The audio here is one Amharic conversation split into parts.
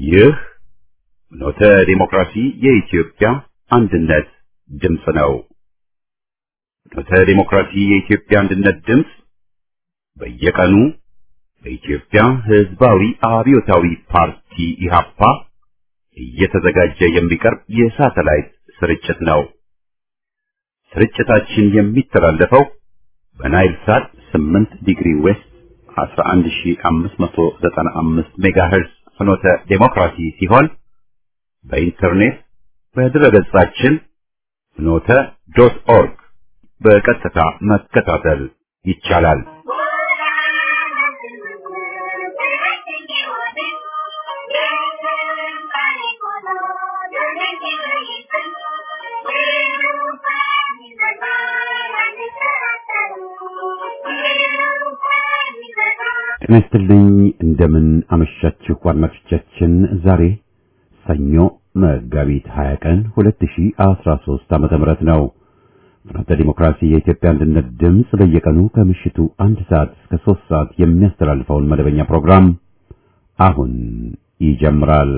ይህ ኖተ ዲሞክራሲ የኢትዮጵያ አንድነት ድምፅ ነው። ኖተ ዲሞክራሲ የኢትዮጵያ አንድነት ድምፅ በየቀኑ በኢትዮጵያ ሕዝባዊ አብዮታዊ ፓርቲ ኢህአፓ እየተዘጋጀ የሚቀርብ የሳተላይት ስርጭት ነው። ስርጭታችን የሚተላለፈው በናይል ሳት 8 ዲግሪ ዌስት 11595 ሜጋሄርዝ ፍኖተ ዴሞክራሲ ሲሆን በኢንተርኔት በድረገጻችን ፍኖተ ዶት ኦርግ በቀጥታ መከታተል ይቻላል። ጤና ይስጥልኝ። እንደምን አመሻችሁ አድማጮቻችን። ዛሬ ሰኞ መጋቢት 20 ቀን 2013 ዓመተ ምህረት ነው። ፍኖተ ዲሞክራሲ የኢትዮጵያ አንድነት ድምፅ በየቀኑ ከምሽቱ አንድ ሰዓት እስከ ሶስት ሰዓት የሚያስተላልፈውን መደበኛ ፕሮግራም አሁን ይጀምራል።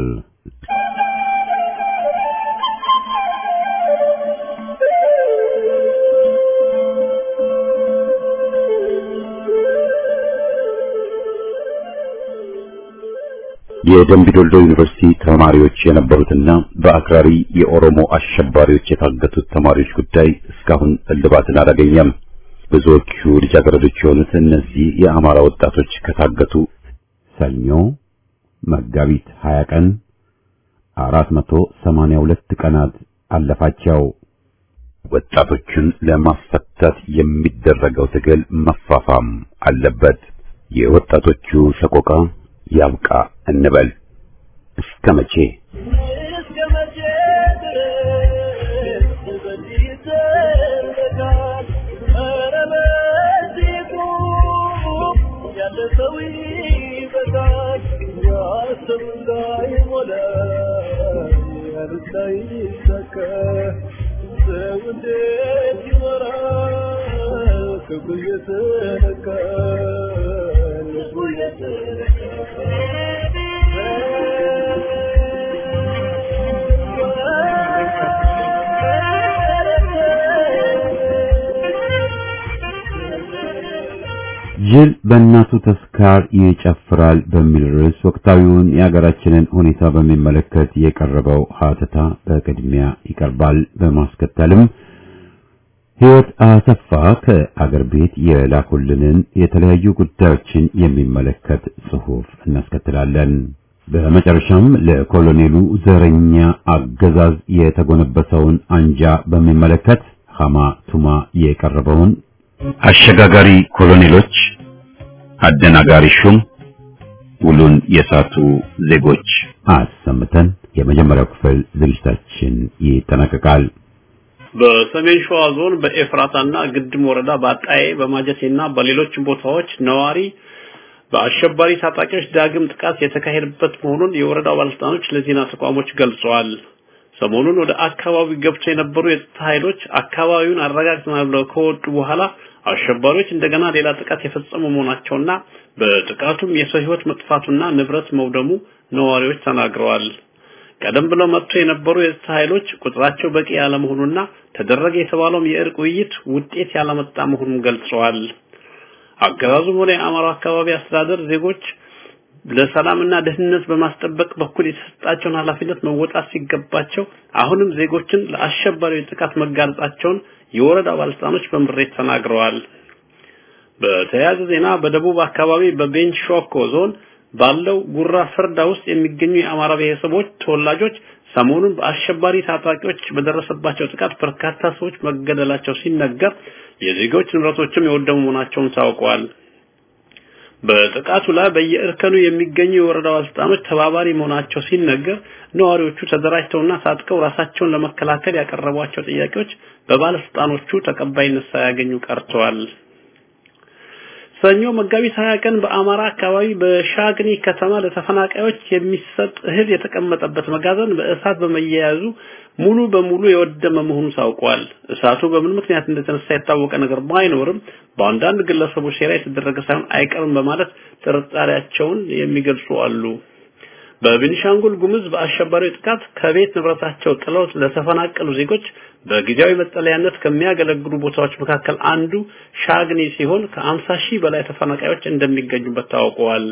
የደምቢዶልዶ ዩኒቨርሲቲ ተማሪዎች የነበሩትና በአክራሪ የኦሮሞ አሸባሪዎች የታገቱት ተማሪዎች ጉዳይ እስካሁን እልባትን አላገኘም። ብዙዎቹ ልጃገረዶች የሆኑት እነዚህ የአማራ ወጣቶች ከታገቱ ሰኞ መጋቢት 20 ቀን 482 ቀናት አለፋቸው። ወጣቶቹን ለማስፈታት የሚደረገው ትግል መፋፋም አለበት። የወጣቶቹ ሰቆቃ ያብቃ እንበል። እስከ መቼ ጅል በእናቱ ተስካር ይጨፍራል በሚል ርዕስ ወቅታዊውን የሀገራችንን ሁኔታ በሚመለከት የቀረበው ሀተታ በቅድሚያ ይቀርባል። በማስከተልም ሕይወት አሰፋ ከአገር ቤት የላኩልንን የተለያዩ ጉዳዮችን የሚመለከት ጽሑፍ እናስከትላለን። በመጨረሻም ለኮሎኔሉ ዘረኛ አገዛዝ የተጎነበሰውን አንጃ በሚመለከት ሐማ ቱማ የቀረበውን አሸጋጋሪ ኮሎኔሎች አደናጋሪ ሹም ውሉን የሳቱ ዜጎች አሰምተን የመጀመሪያው ክፍል ዝግጅታችን ይጠናቀቃል። በሰሜን ሸዋ ዞን በኤፍራታና ግድም ወረዳ በአጣዬ በማጀቴና በሌሎች ቦታዎች ነዋሪ በአሸባሪ ታጣቂዎች ዳግም ጥቃት የተካሄደበት መሆኑን የወረዳው ባለስልጣኖች ለዜና ተቋሞች ገልጸዋል። ሰሞኑን ወደ አካባቢው ገብተው የነበሩ የጸጥታ ኃይሎች አካባቢውን አረጋግተናል ብለው ከወጡ በኋላ አሸባሪዎች እንደገና ሌላ ጥቃት የፈጸሙ መሆናቸውና በጥቃቱም የሰው ሕይወት መጥፋቱና ንብረት መውደሙ ነዋሪዎች ተናግረዋል። ቀደም ብለው መጥቶ የነበሩ የጸጥታ ኃይሎች ቁጥራቸው በቂ ያለመሆኑና ተደረገ የተባለውም የእርቅ ውይይት ውጤት ያላመጣ መሆኑን ገልጸዋል። አገዛዙም ሆነ የአማራ አካባቢ አስተዳደር ዜጎች ለሰላምና ደህንነት በማስጠበቅ በኩል የተሰጣቸውን ኃላፊነት መወጣት ሲገባቸው አሁንም ዜጎችን ለአሸባሪዎች ጥቃት መጋለጣቸውን የወረዳ ባለስልጣኖች በምሬት ተናግረዋል። በተያያዘ ዜና በደቡብ አካባቢ በቤንች ሾኮ ዞን ባለው ጉራ ፈርዳ ውስጥ የሚገኙ የአማራ ብሔረሰቦች ተወላጆች ሰሞኑን በአሸባሪ ታጣቂዎች በደረሰባቸው ጥቃት በርካታ ሰዎች መገደላቸው ሲነገር የዜጎች ንብረቶችም የወደሙ መሆናቸውን ታውቀዋል። በጥቃቱ ላይ በየእርከኑ የሚገኙ የወረዳ ባለስልጣኖች ተባባሪ መሆናቸው ሲነገር ነዋሪዎቹ ተደራጅተውና ታጥቀው ራሳቸውን ለመከላከል ያቀረቧቸው ጥያቄዎች በባለስልጣኖቹ ተቀባይነት ሳያገኙ ቀርተዋል። ሰኞ መጋቢት 20 ቀን በአማራ አካባቢ በሻግኒ ከተማ ለተፈናቃዮች የሚሰጥ እህል የተቀመጠበት መጋዘን በእሳት በመያያዙ ሙሉ በሙሉ የወደመ መሆኑ ታውቋል። እሳቱ በምን ምክንያት እንደተነሳ የታወቀ ነገር ባይኖርም በአንዳንድ ግለሰቦች ሴራ የተደረገ ሳይሆን አይቀርም በማለት ጥርጣሬያቸውን የሚገልጹ አሉ። በቤኒሻንጉል ጉሙዝ በአሸባሪው ጥቃት ከቤት ንብረታቸው ጥለው ለተፈናቀሉ ዜጎች በጊዜያዊ መጠለያነት ከሚያገለግሉ ቦታዎች መካከል አንዱ ሻግኒ ሲሆን ከ50 ሺህ በላይ ተፈናቃዮች እንደሚገኙበት ታውቀዋል።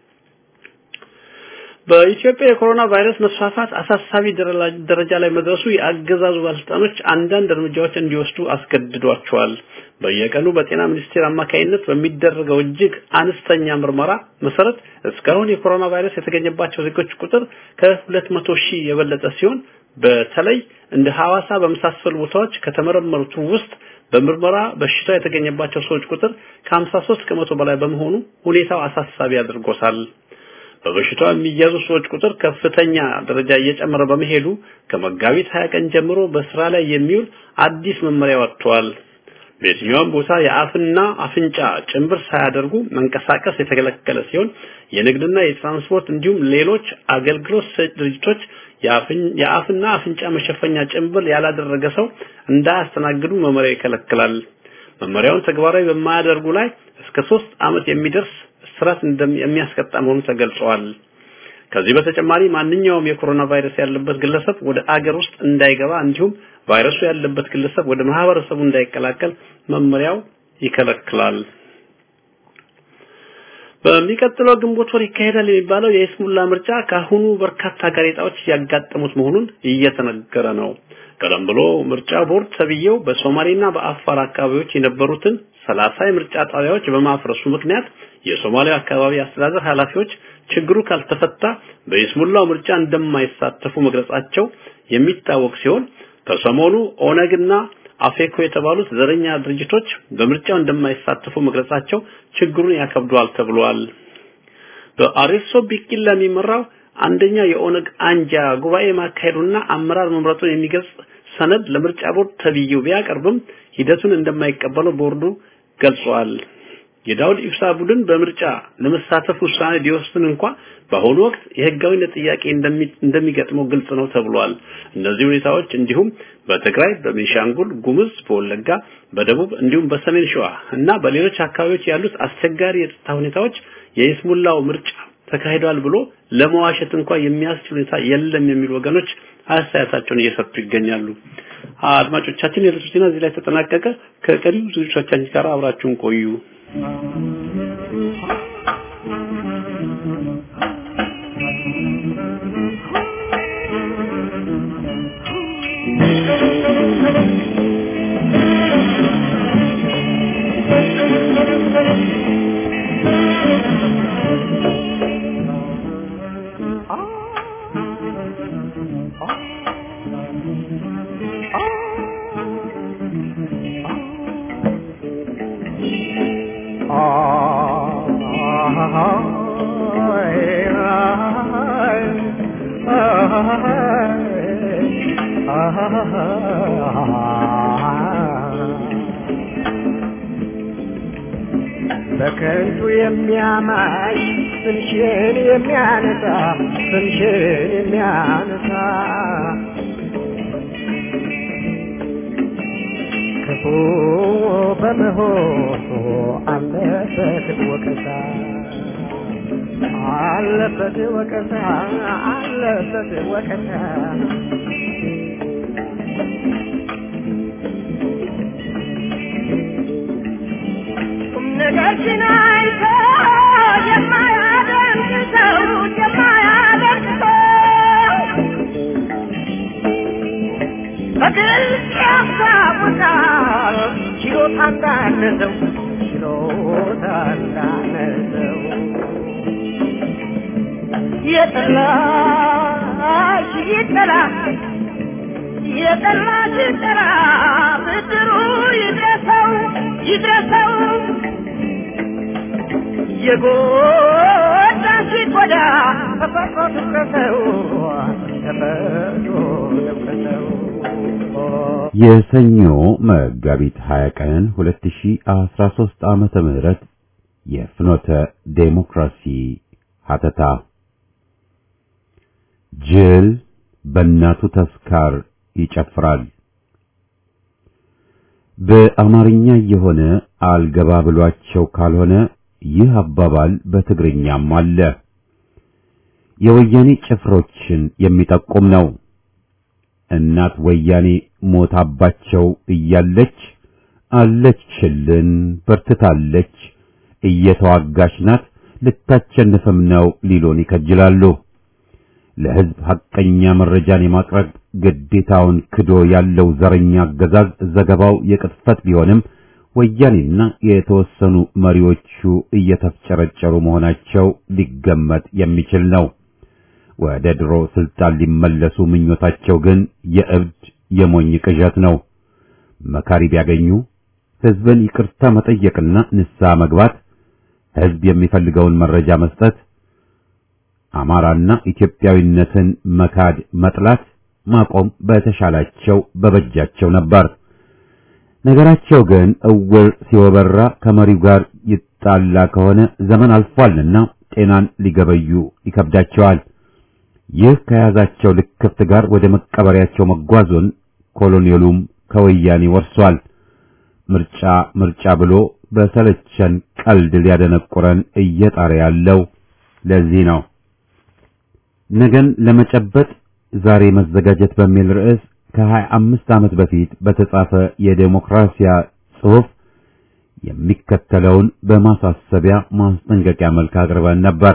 በኢትዮጵያ የኮሮና ቫይረስ መስፋፋት አሳሳቢ ደረጃ ላይ መድረሱ የአገዛዙ ባለስልጣኖች አንዳንድ እርምጃዎች እንዲወስዱ አስገድዷቸዋል። በየቀኑ በጤና ሚኒስቴር አማካይነት በሚደረገው እጅግ አነስተኛ ምርመራ መሰረት እስካሁን የኮሮና ቫይረስ የተገኘባቸው ዜጎች ቁጥር ከ200 ሺህ የበለጠ ሲሆን በተለይ እንደ ሐዋሳ በመሳሰሉ ቦታዎች ከተመረመሩት ውስጥ በምርመራ በሽታው የተገኘባቸው ሰዎች ቁጥር ከ53 ከመቶ በላይ በመሆኑ ሁኔታው አሳሳቢ አድርጎታል። በበሽታው የሚያዙ ሰዎች ቁጥር ከፍተኛ ደረጃ እየጨመረ በመሄዱ ከመጋቢት 20 ቀን ጀምሮ በስራ ላይ የሚውል አዲስ መመሪያ ወጥቷል። በየትኛውም ቦታ የአፍና አፍንጫ ጭንብር ሳያደርጉ መንቀሳቀስ የተከለከለ ሲሆን የንግድና የትራንስፖርት እንዲሁም ሌሎች አገልግሎት ሰጪ ድርጅቶች የአፍና አፍንጫ መሸፈኛ ጭንብል ያላደረገ ሰው እንዳያስተናግዱ መመሪያው ይከለክላል። መመሪያውን ተግባራዊ በማያደርጉ ላይ እስከ ሶስት ዓመት የሚደርስ እስራት የሚያስቀጣ መሆኑ ተገልጿል። ከዚህ በተጨማሪ ማንኛውም የኮሮና ቫይረስ ያለበት ግለሰብ ወደ አገር ውስጥ እንዳይገባ እንዲሁም ቫይረሱ ያለበት ግለሰብ ወደ ማህበረሰቡ እንዳይቀላቀል መመሪያው ይከለክላል። በሚቀጥለው ግንቦት ወር ይካሄዳል የሚባለው የኢስሙላ ምርጫ ካሁኑ በርካታ ጋሬጣዎች ያጋጠሙት መሆኑን እየተነገረ ነው። ቀደም ብሎ ምርጫ ቦርድ ተብዬው በሶማሌና በአፋር አካባቢዎች የነበሩትን ሰላሳ የምርጫ ጣቢያዎች በማፍረሱ ምክንያት የሶማሊያ አካባቢ አስተዳደር ኃላፊዎች ችግሩ ካልተፈታ በኢስሙላው ምርጫ እንደማይሳተፉ መግለጻቸው የሚታወቅ ሲሆን ከሰሞኑ ኦነግና አፌኮ የተባሉት ዘረኛ ድርጅቶች በምርጫው እንደማይሳተፉ መግለጻቸው ችግሩን ያከብደዋል ተብሏል። በአሬሶ ቢቂላ የሚመራው አንደኛ የኦነግ አንጃ ጉባኤ ማካሄዱና አመራር መምረጡን የሚገልጽ ሰነድ ለምርጫ ቦርድ ተብዬው ቢያቀርብም ሂደቱን እንደማይቀበለው ቦርዱ ገልጿል። የዳውድ ኢብሳ ቡድን በምርጫ ለመሳተፍ ውሳኔ ቢወስን እንኳ በአሁኑ ወቅት የህጋዊነት ጥያቄ እንደሚገጥመው ግልጽ ነው ተብሏል። እነዚህ ሁኔታዎች እንዲሁም በትግራይ፣ በቤንሻንጉል ጉሙዝ፣ በወለጋ፣ በደቡብ እንዲሁም በሰሜን ሸዋ እና በሌሎች አካባቢዎች ያሉት አስቸጋሪ የጸጥታ ሁኔታዎች የይስሙላው ምርጫ ተካሂዷል ብሎ ለመዋሸት እንኳ የሚያስችል ሁኔታ የለም የሚሉ ወገኖች አስተያየታቸውን እየሰጡ ይገኛሉ። አድማጮቻችን የዕለቱ ዜና እዚህ ላይ ተጠናቀቀ። ከቀሪው ዝግጅቶቻችን ጋር አብራችሁን ቆዩ። በከንቱ የሚያማይ ስምሽን የሚያነሳ ስምሽን የሚያነሳ ክፉ በመሆኑ አለበት ወቀሳ አለበት ወቀሳ አለበት ወቀሳ ነገርሽን አይቶ የማያደርግ ሰው የማያደርግ ሰው በግልጽ ያስታውቃል ችሎታ እንዳነሰው ችሎታ እንዳነሰው የጠላሽ ይጠላ የጠላሽ ይጠላ ብድሩ ይድረሰው ይድረሰው የጎዳሽ ጎዳ ተፈጥሮ ትውቀሰው ተፈጥሮ ትውቀሰው የሰኞ መጋቢት 20 ቀን 2013 ዓመተ ምህረት የፍኖተ ዴሞክራሲ ሀተታ ጅል በእናቱ ተስካር ይጨፍራል። በአማርኛ የሆነ አልገባ ብሏቸው ካልሆነ ይህ አባባል በትግርኛም አለ። የወያኔ ጭፍሮችን የሚጠቁም ነው። እናት ወያኔ ሞታባቸው እያለች አለችልን፣ በርትታለች፣ እየተዋጋች ናት፣ ልታቸንፍም ነው ሊሉን ይከጅላሉ። ለሕዝብ ሐቀኛ መረጃን የማቅረብ ግዴታውን ክዶ ያለው ዘረኛ አገዛዝ ዘገባው የቅጥፈት ቢሆንም ወያኔና የተወሰኑ መሪዎቹ እየተፍጨረጨሩ መሆናቸው ሊገመት የሚችል ነው። ወደ ድሮ ስልጣን ሊመለሱ ምኞታቸው ግን የእብድ የሞኝ ቅዠት ነው። መካሪ ቢያገኙ ሕዝብን ይቅርታ መጠየቅና ንስሐ መግባት፣ ሕዝብ የሚፈልገውን መረጃ መስጠት፣ አማራና ኢትዮጵያዊነትን መካድ፣ መጥላት፣ ማቆም በተሻላቸው በበጃቸው ነበር። ነገራቸው ግን እውር ሲወበራ ከመሪው ጋር ይጣላ ከሆነ ዘመን አልፏልና ጤናን ሊገበዩ ይከብዳቸዋል። ይህ ከያዛቸው ልክፍት ጋር ወደ መቀበሪያቸው መጓዙን ኮሎኔሉም ከወያኔ ወርሷል። ምርጫ ምርጫ ብሎ በሰለቸን ቀልድ ሊያደነቁረን እየጣረ ያለው ለዚህ ነው። ነገን ለመጨበጥ ዛሬ መዘጋጀት በሚል ርዕስ ከሀያ አምስት ዓመት በፊት በተጻፈ የዴሞክራሲያ ጽሑፍ የሚከተለውን በማሳሰቢያ ማስጠንቀቂያ መልክ አቅርበን ነበር።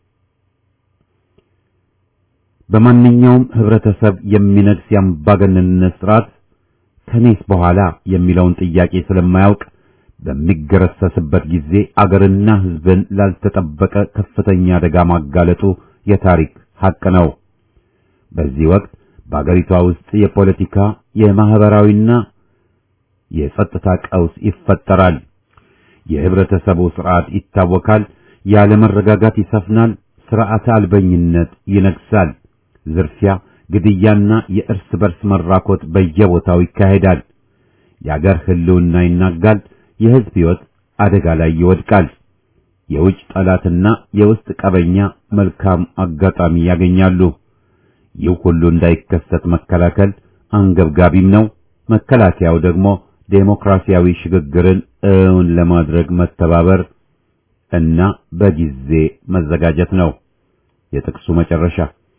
በማንኛውም ህብረተሰብ የሚነግስ የአምባገነንነት ስርዓት ከኔስ በኋላ የሚለውን ጥያቄ ስለማያውቅ በሚገረሰስበት ጊዜ አገርና ሕዝብን ላልተጠበቀ ከፍተኛ አደጋ ማጋለጡ የታሪክ ሐቅ ነው። በዚህ ወቅት በአገሪቷ ውስጥ የፖለቲካ የማህበራዊና የጸጥታ ቀውስ ይፈጠራል። የህብረተሰቡ ስርዓት ይታወካል። ያለመረጋጋት ይሰፍናል። ስርዓተ አልበኝነት ይነግሳል። ዝርፊያ፣ ግድያና የእርስ በርስ መራኮት በየቦታው ይካሄዳል። የአገር ህልውና ይናጋል። የህዝብ ሕይወት አደጋ ላይ ይወድቃል። የውጭ ጠላትና የውስጥ ቀበኛ መልካም አጋጣሚ ያገኛሉ። ይህ ሁሉ እንዳይከሰት መከላከል አንገብጋቢም ነው። መከላከያው ደግሞ ዴሞክራሲያዊ ሽግግርን እውን ለማድረግ መተባበር እና በጊዜ መዘጋጀት ነው። የጥቅሱ መጨረሻ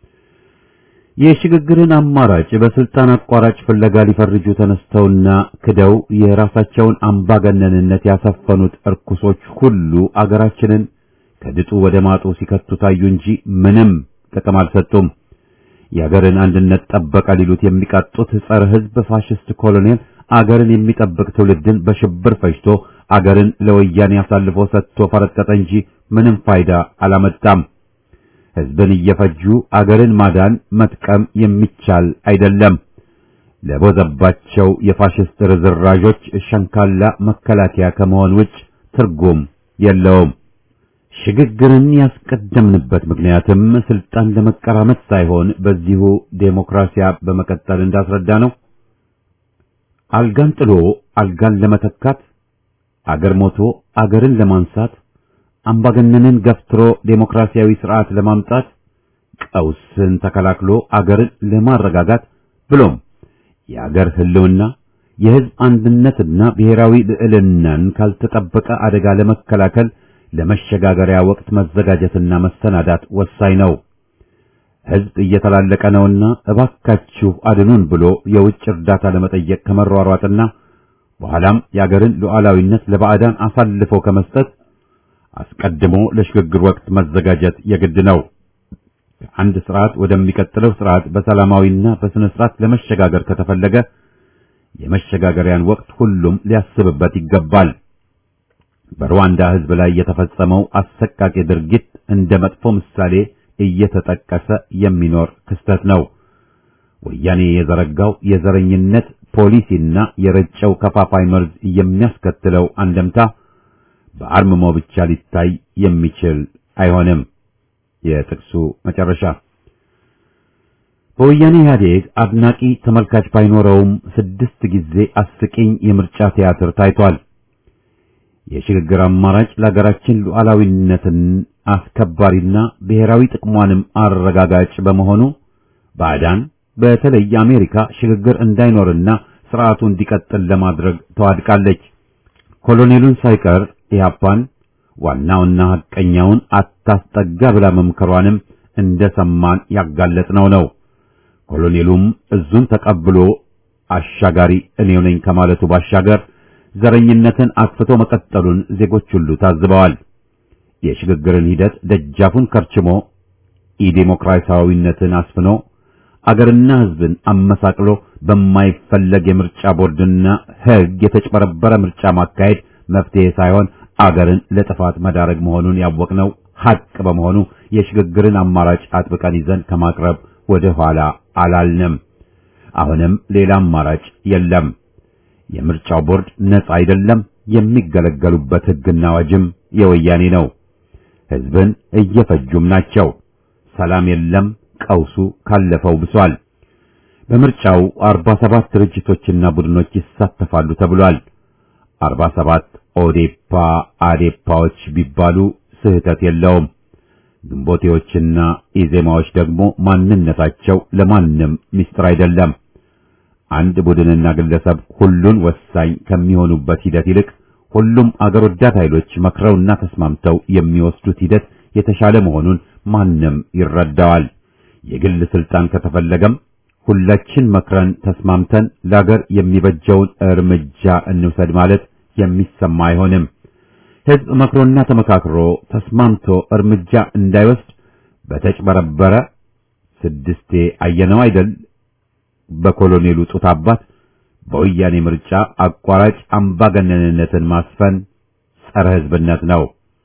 የሽግግርን አማራጭ በስልጣን አቋራጭ ፍለጋ ሊፈርጁ ተነስተውና ክደው የራሳቸውን አምባገነንነት ያሰፈኑት እርኩሶች ሁሉ አገራችንን ከድጡ ወደ ማጡ ሲከቱ ታዩ እንጂ ምንም ጥቅም አልሰጡም። የአገርን አንድነት ጠበቀ ሊሉት የሚቃጡት ጸረ ሕዝብ ፋሽስት ኮሎኔል አገርን የሚጠብቅ ትውልድን በሽብር ፈጅቶ አገርን ለወያኔ አሳልፎ ሰጥቶ ፈረጠጠ እንጂ ምንም ፋይዳ አላመጣም። ሕዝብን እየፈጁ አገርን ማዳን መጥቀም የሚቻል አይደለም። ለቦዘባቸው የፋሽስት ርዝራዦች ሸንካላ መከላከያ ከመሆን ውጭ ትርጉም የለውም። ሽግግርን ያስቀደምንበት ምክንያትም ስልጣን ለመቀራመት ሳይሆን በዚሁ ዴሞክራሲያ በመቀጠል እንዳስረዳ ነው። አልጋን ጥሎ አልጋን ለመተካት አገር ሞቶ አገርን ለማንሳት አምባገነንን ገፍትሮ ዴሞክራሲያዊ ስርዓት ለማምጣት ቀውስን ተከላክሎ አገርን ለማረጋጋት ብሎም የአገር ህልውና የህዝብ አንድነትና ብሔራዊ ልዕልናን ካልተጠበቀ አደጋ ለመከላከል ለመሸጋገሪያ ወቅት መዘጋጀትና መሰናዳት ወሳኝ ነው። ህዝብ እየተላለቀ ነውና እባካችሁ አድኑን ብሎ የውጭ እርዳታ ለመጠየቅ ከመሯሯጥና በኋላም የአገርን ሉዓላዊነት ለባዕዳን አሳልፎ ከመስጠት አስቀድሞ ለሽግግር ወቅት መዘጋጀት የግድ ነው። ከአንድ ስርዓት ወደሚቀጥለው ስርዓት በሰላማዊና በስነ ስርዓት ለመሸጋገር ከተፈለገ የመሸጋገሪያን ወቅት ሁሉም ሊያስብበት ይገባል። በሩዋንዳ ህዝብ ላይ የተፈጸመው አሰቃቂ ድርጊት እንደ መጥፎ ምሳሌ እየተጠቀሰ የሚኖር ክስተት ነው። ወያኔ የዘረጋው የዘረኝነት ፖሊሲና የረጨው ከፋፋይ መርዝ የሚያስከትለው አንደምታ በአርምሞ ብቻ ሊታይ የሚችል አይሆንም። የጥቅሱ መጨረሻ በወያኔ ኢህአዴግ አድናቂ ተመልካች ባይኖረውም ስድስት ጊዜ አስቂኝ የምርጫ ቲያትር ታይቷል። የሽግግር አማራጭ ለሀገራችን ሉዓላዊነትን አስከባሪና ብሔራዊ ጥቅሟንም አረጋጋጭ በመሆኑ ባዕዳን በተለይ አሜሪካ ሽግግር እንዳይኖርና ስርዓቱ እንዲቀጥል ለማድረግ ተዋድቃለች። ኮሎኔሉን ሳይቀር ኢህአፓን ዋናውና ሐቀኛውን አታስጠጋ ብላ መምከሯንም እንደሰማን ያጋለጥነው ነው። ኮሎኔሉም እዙን ተቀብሎ አሻጋሪ እኔው ነኝ ከማለቱ ባሻገር ዘረኝነትን አስፍቶ መቀጠሉን ዜጎች ሁሉ ታዝበዋል። የሽግግርን ሂደት ደጃፉን ከርችሞ ኢዴሞክራሲያዊነትን አስፍኖ አገርና ሕዝብን አመሳቅሎ በማይፈለግ የምርጫ ቦርድና ሕግ የተጭበረበረ ምርጫ ማካሄድ መፍትሄ ሳይሆን አገርን ለጥፋት መዳረግ መሆኑን ያወቅነው ሐቅ በመሆኑ የሽግግርን አማራጭ አጥብቀን ይዘን ከማቅረብ ወደ ኋላ አላልንም። አሁንም ሌላ አማራጭ የለም። የምርጫው ቦርድ ነጻ አይደለም። የሚገለገሉበት ሕግና አዋጅም የወያኔ ነው። ሕዝብን እየፈጁም ናቸው። ሰላም የለም። ቀውሱ ካለፈው ብሷል። በምርጫው 47 ድርጅቶችና ቡድኖች ይሳተፋሉ ተብሏል። 47 ኦዴፓ አዴፓዎች ቢባሉ ስህተት የለውም። ግንቦቴዎችና ኢዜማዎች ደግሞ ማንነታቸው ለማንም ምስጢር አይደለም። አንድ ቡድንና ግለሰብ ሁሉን ወሳኝ ከሚሆኑበት ሂደት ይልቅ ሁሉም አገር ወዳድ ኃይሎች መክረውና ተስማምተው የሚወስዱት ሂደት የተሻለ መሆኑን ማንም ይረዳዋል። የግል ስልጣን ከተፈለገም ሁላችን መክረን ተስማምተን ለአገር የሚበጀውን እርምጃ እንውሰድ ማለት የሚሰማ አይሆንም። ሕዝብ መክሮና ተመካክሮ ተስማምቶ እርምጃ እንዳይወስድ በተጭበረበረ ስድስቴ አየነው አይደል በኮሎኔሉ ጡት አባት በወያኔ ምርጫ አቋራጭ አምባገነንነትን ማስፈን ጸረ ሕዝብነት ነው።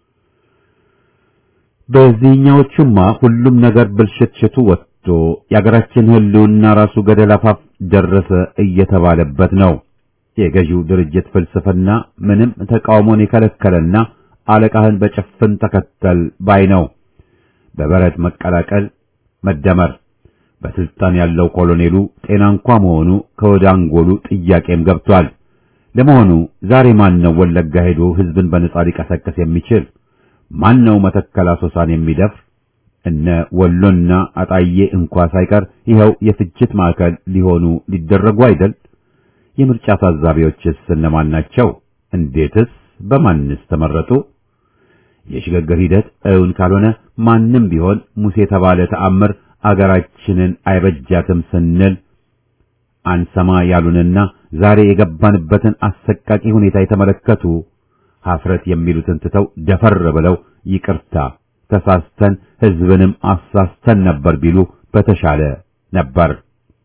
በዚህኛዎቹማ ሁሉም ነገር ብልሽትሽቱ ወጥቶ የአገራችን ሕልውና ራሱ ገደል አፋፍ ደረሰ እየተባለበት ነው። የገዢው ድርጅት ፍልስፍና ምንም ተቃውሞን የከለከለና አለቃህን በጭፍን ተከተል ባይ ነው። በበረት መቀላቀል፣ መደመር በስልጣን ያለው ኮሎኔሉ ጤና እንኳ መሆኑ ከወደ አንጎሉ ጥያቄም ገብቷል። ለመሆኑ ዛሬ ማን ነው ወለጋ ሄዶ ሕዝብን በነጻ ሊቀሰቅስ የሚችል? ማን ነው መተከል አሶሳን የሚደፍር? እነ ወሎና አጣዬ እንኳ ሳይቀር ይኸው የፍጅት ማዕከል ሊሆኑ ሊደረጉ አይደል? የምርጫ ታዛቢዎችስ እነማን ናቸው? እንዴትስ በማንስ ተመረጡ? የሽግግር ሂደት እውን ካልሆነ ማንም ቢሆን ሙሴ የተባለ ተአምር አገራችንን አይበጃትም ስንል አንሰማ ያሉንና ዛሬ የገባንበትን አሰቃቂ ሁኔታ የተመለከቱ ሀፍረት የሚሉትን ትተው ደፈር ብለው ይቅርታ ተሳስተን ሕዝብንም አሳስተን ነበር ቢሉ በተሻለ ነበር።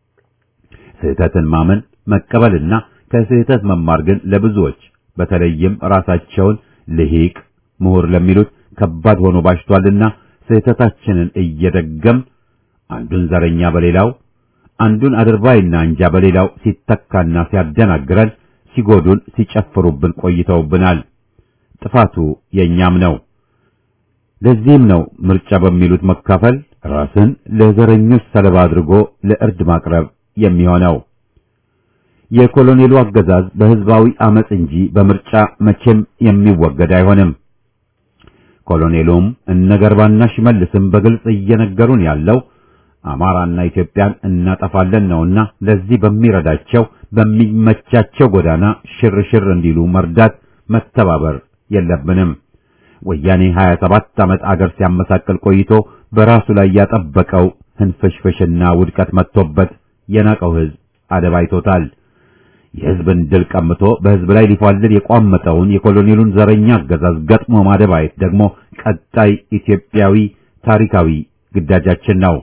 ስህተትን ማመን መቀበልና ከስህተት መማር ግን ለብዙዎች በተለይም ራሳቸውን ልሂቅ ምሁር ለሚሉት ከባድ ሆኖ ባሽቷልና ስህተታችንን እየደገም አንዱን ዘረኛ በሌላው አንዱን አድርባይና አንጃ በሌላው ሲተካና ሲያደናግረን ሲጎዱን ሲጨፍሩብን ቆይተውብናል። ጥፋቱ የኛም ነው። ለዚህም ነው ምርጫ በሚሉት መካፈል ራስን ለዘረኞች ሰለባ አድርጎ ለእርድ ማቅረብ የሚሆነው። የኮሎኔሉ አገዛዝ በህዝባዊ አመጽ እንጂ በምርጫ መቼም የሚወገድ አይሆንም። ኮሎኔሉም እነ ገርባና ሽመልስም በግልጽ እየነገሩን ያለው አማራና ኢትዮጵያን እናጠፋለን ነውና ለዚህ በሚረዳቸው በሚመቻቸው ጎዳና ሽርሽር እንዲሉ መርዳት መተባበር የለብንም። ወያኔ 27 ዓመት አገር ሲያመሳቅል ቆይቶ በራሱ ላይ ያጠበቀው ህንፍሽፍሽና ውድቀት መጥቶበት የናቀው ህዝብ አደባይቶታል። የህዝብን ድል ቀምቶ በህዝብ ላይ ሊፏልል የቋመጠውን የኮሎኔሉን ዘረኛ አገዛዝ ገጥሞ ማደባየት ደግሞ ቀጣይ ኢትዮጵያዊ ታሪካዊ ግዳጃችን ነው።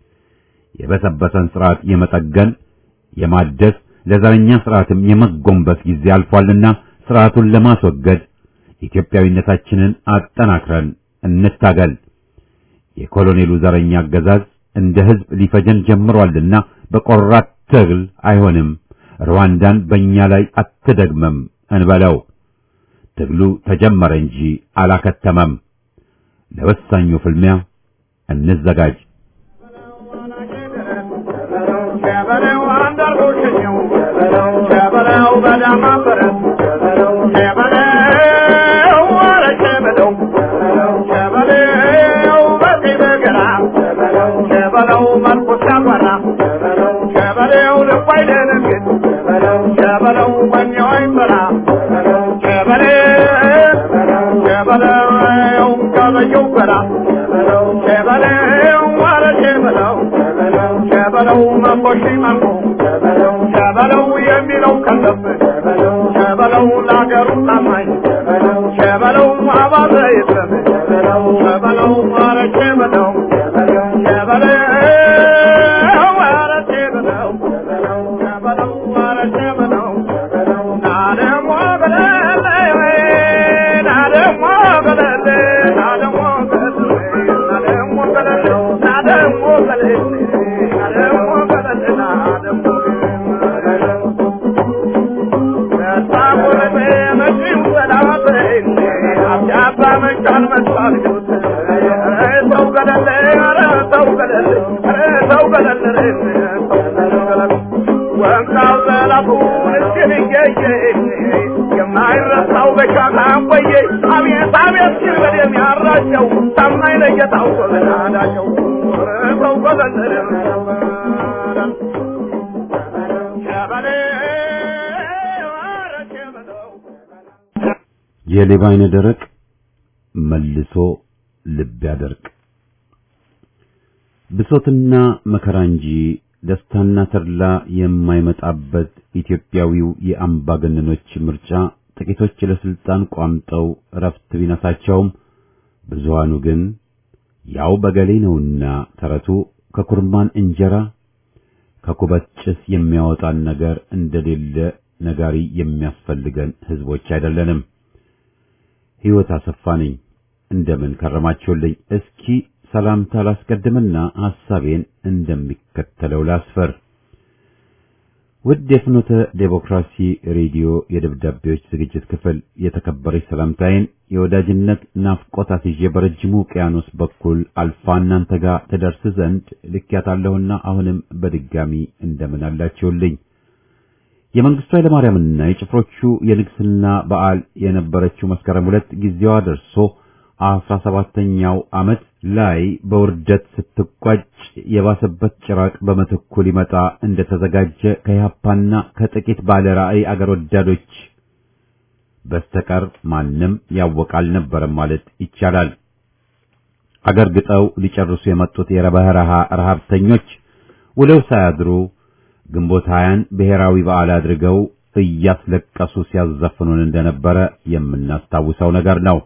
የበሰበሰን ስርዓት የመጠገን የማደስ ለዘረኛ ስርዓትም የመጎንበስ ጊዜ አልፏልና ስርዓቱን ለማስወገድ ኢትዮጵያዊነታችንን አጠናክረን እንታገል። የኮሎኔሉ ዘረኛ አገዛዝ እንደ ህዝብ ሊፈጀን ጀምሯልና በቆራት ትግል አይሆንም፣ ሩዋንዳን በእኛ ላይ አትደግመም እንበለው። ትግሉ ተጀመረ እንጂ አላከተመም። ለወሳኙ ፍልሚያ እንዘጋጅ። ሸበለው አንዳርጎ ሸኘው ሸበለው በዳማ በረት ሸበለው አረ ሸበለው ሸበለው በቀይ በገራ ሸበለው መልኩ ሲያበራ ሸበለው ልቡ አይደነግጥ ሸበለው ወኔው አይፈራ ሸበለው ሸበለው ከበየው በራ ሸበለው ሸበለው ሸበለው መንቦሺ መንቦ ሸበለው የሚለው ከለብ ሸበለው ለአገሩ ታማኝ ሸበለው አባዘ የለም ሸበለው ኧረ ሸበለው ሸበለው ኧረ ሸበለው ሸበለው ኧረ ሸበለው ናደሞ ገለለ ናደሞ ገለለ ናደሞ ገለለ ናደሞ ገለለ ናደሞ ገለለ ናደሞ ገለለ ናደሞ የማይረሳው በሻታ ቆየ አቤት አቤት ሲል በደም ያራቸው ታማኝ ለጌታው ጎበናዳቸው ሰው ጎበለለ የሌባ አይነ ደረቅ መልሶ ልብ ያደርቅ። ብሶትና መከራ እንጂ ደስታና ተድላ የማይመጣበት ኢትዮጵያዊው የአምባገነኖች ምርጫ ጥቂቶች ለስልጣን ቋምጠው እረፍት ቢነሳቸውም ብዙሃኑ ግን ያው በገሌ ነውና ተረቱ ከኩርማን እንጀራ ከኩበት ጭስ የሚያወጣን ነገር እንደሌለ ነጋሪ የሚያስፈልገን ህዝቦች አይደለንም። ሕይወት አሰፋ ነኝ። እንደምን ከረማችሁልኝ? እስኪ ሰላምታ ላስቀድምና ሐሳቤን እንደሚከተለው ላስፈር። ውድ የፍኖተ ዴሞክራሲ ሬዲዮ የደብዳቤዎች ዝግጅት ክፍል የተከበረች ሰላምታዬን የወዳጅነት ናፍቆት አስይዤ በረጅሙ ውቅያኖስ በኩል አልፋ እናንተ ጋር ትደርስ ዘንድ ልኬያታለሁና አሁንም በድጋሚ እንደምን አላችሁልኝ? የመንግስቱ ኃይለማርያምና የጭፍሮቹ የንግስና በዓል የነበረችው መስከረም ሁለት ጊዜዋ ደርሶ አስራ ሰባተኛው ዓመት ላይ በውርደት ስትቋጭ የባሰበት ጭራቅ በምትኩ ሊመጣ እንደተዘጋጀ ከኢህአፓና ከጥቂት ባለ ራዕይ አገር ወዳዶች በስተቀር ማንም ያወቀ አልነበረም ማለት ይቻላል። አገር ግጠው ሊጨርሱ የመጡት የበረሃ ረሃብተኞች ውለው ሳያድሩ ግንቦት ሀያን ብሔራዊ በዓል አድርገው እያስለቀሱ ሲያዘፍኑን እንደነበረ የምናስታውሰው ነገር ነው።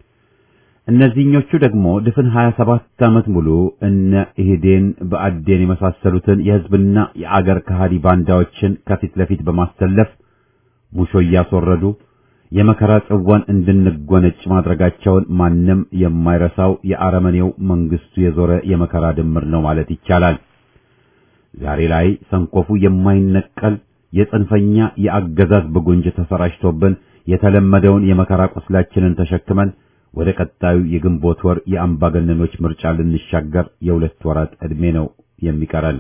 እነዚህኞቹ ደግሞ ድፍን 27 ዓመት ሙሉ እነ ኢህዴን በአዴን የመሳሰሉትን የህዝብና የአገር ከሃዲ ባንዳዎችን ከፊት ለፊት በማሰለፍ ሙሾ እያስወረዱ የመከራ ጽዋን እንድንጎነጭ ማድረጋቸውን ማንም የማይረሳው የአረመኔው መንግስቱ የዞረ የመከራ ድምር ነው ማለት ይቻላል። ዛሬ ላይ ሰንኮፉ የማይነቀል የጽንፈኛ የአገዛዝ ብጉንጅ ተሰራጭቶብን የተለመደውን የመከራ ቁስላችንን ተሸክመን ወደ ቀጣዩ የግንቦት ወር የአምባገነኖች ምርጫ ልንሻገር የሁለት ወራት ዕድሜ ነው የሚቀረን።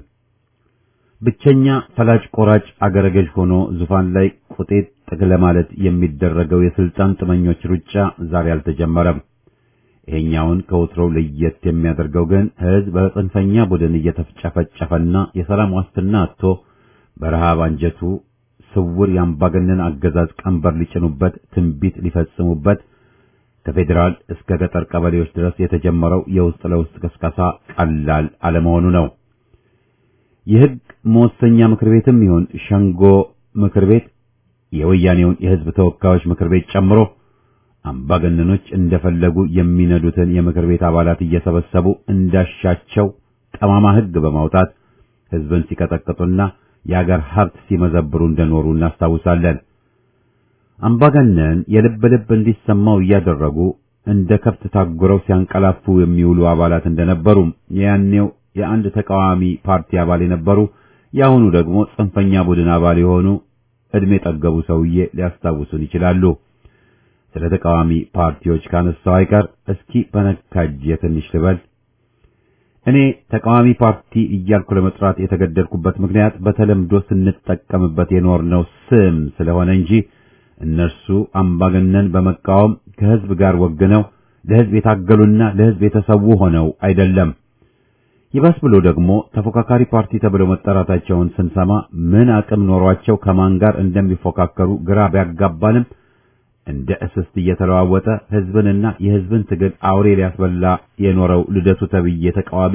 ብቸኛ ፈላጭ ቆራጭ አገረ ገዥ ሆኖ ዙፋን ላይ ቁጤት ጥግ ለማለት የሚደረገው የስልጣን ጥመኞች ሩጫ ዛሬ አልተጀመረም። ይሄኛውን ከወትሮው ለየት የሚያደርገው ግን ህዝብ በጽንፈኛ ቡድን እየተጨፈጨፈና የሰላም ዋስትና አጥቶ በረሃብ አንጀቱ ስውር የአምባገነን አገዛዝ ቀንበር ሊጭኑበት ትንቢት ሊፈጽሙበት ከፌዴራል እስከ ገጠር ቀበሌዎች ድረስ የተጀመረው የውስጥ ለውስጥ ቅስቀሳ ቀላል አለመሆኑ ነው። የህግ መወሰኛ ምክር ቤትም ይሁን ሸንጎ ምክር ቤት የወያኔውን የህዝብ ተወካዮች ምክር ቤት ጨምሮ አምባገነኖች እንደፈለጉ የሚነዱትን የምክር ቤት አባላት እየሰበሰቡ እንዳሻቸው ጠማማ ህግ በማውጣት ህዝብን ሲቀጠቅጡና የአገር ሀብት ሲመዘብሩ እንደኖሩ እናስታውሳለን። አምባገነን የልብ ልብ እንዲሰማው እያደረጉ እንደ ከብት ታጉረው ሲያንቀላፉ የሚውሉ አባላት እንደነበሩ የያኔው የአንድ ተቃዋሚ ፓርቲ አባል የነበሩ የአሁኑ ደግሞ ጽንፈኛ ቡድን አባል የሆኑ እድሜ ጠገቡ ሰውዬ ሊያስታውሱን ይችላሉ። ስለ ተቃዋሚ ፓርቲዎች ካነሳው አይቀር እስኪ በነካጄ ትንሽ ልበል። እኔ ተቃዋሚ ፓርቲ እያልኩ ለመጥራት የተገደድኩበት ምክንያት በተለምዶ ስንጠቀምበት የኖርነው ስም ስለሆነ እንጂ እነርሱ አምባገነን በመቃወም ከህዝብ ጋር ወግነው ለህዝብ የታገሉና ለህዝብ የተሰዉ ሆነው አይደለም። ይባስ ብሎ ደግሞ ተፎካካሪ ፓርቲ ተብለው መጠራታቸውን ስንሰማ ምን አቅም ኖሯቸው ከማን ጋር እንደሚፎካከሩ ግራ ቢያጋባንም እንደ እስስት እየተለዋወጠ ህዝብንና የህዝብን ትግል አውሬ ሊያስበላ የኖረው ልደቱ ተብዬ ተቃዋሚ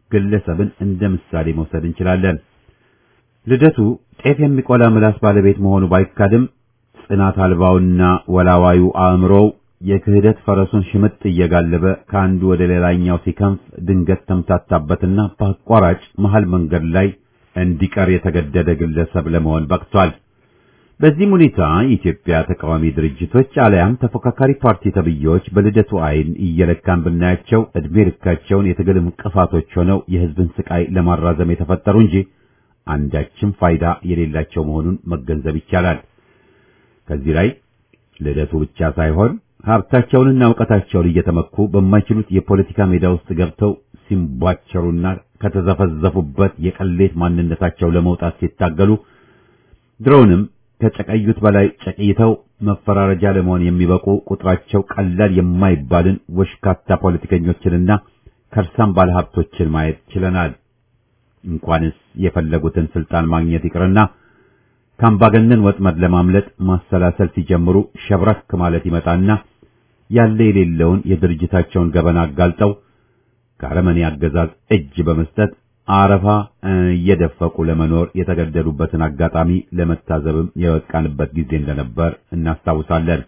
ግለሰብን እንደ ምሳሌ መውሰድ እንችላለን። ልደቱ ጤፍ የሚቆላ ምላስ ባለቤት መሆኑ ባይካድም ጽናት አልባውና ወላዋዩ አእምሮው የክህደት ፈረሱን ሽምጥ እየጋለበ ከአንዱ ወደ ሌላኛው ሲከንፍ ድንገት ተምታታበትና በአቋራጭ መሃል መንገድ ላይ እንዲቀር የተገደደ ግለሰብ ለመሆን በቅቷል። በዚህም ሁኔታ የኢትዮጵያ ተቃዋሚ ድርጅቶች አለያም ተፎካካሪ ፓርቲ ተብዬዎች በልደቱ አይን እየለካን ብናያቸው ዕድሜ ልካቸውን የትግል እንቅፋቶች ሆነው የሕዝብን ስቃይ ለማራዘም የተፈጠሩ እንጂ አንዳችም ፋይዳ የሌላቸው መሆኑን መገንዘብ ይቻላል። ከዚህ ላይ ልደቱ ብቻ ሳይሆን ሀብታቸውንና እውቀታቸውን እየተመኩ በማይችሉት የፖለቲካ ሜዳ ውስጥ ገብተው ሲንቧቸሩና ከተዘፈዘፉበት የቀሌት ማንነታቸው ለመውጣት ሲታገሉ ድሮውንም ከጨቀዩት በላይ ጨቅይተው መፈራረጃ ለመሆን የሚበቁ ቁጥራቸው ቀላል የማይባልን ወሽካታ ፖለቲከኞችንና ከርሳም ባለሀብቶችን ማየት ችለናል። እንኳንስ የፈለጉትን ስልጣን ማግኘት ይቅርና ከአምባገነን ወጥመድ ለማምለጥ ማሰላሰል ሲጀምሩ ሸብረክ ማለት ይመጣና ያለ የሌለውን የድርጅታቸውን ገበና አጋልጠው ከአረመኔ አገዛዝ እጅ በመስጠት አረፋ እየደፈቁ ለመኖር የተገደዱበትን አጋጣሚ ለመታዘብም የበቃንበት ጊዜ እንደነበር እናስታውሳለን።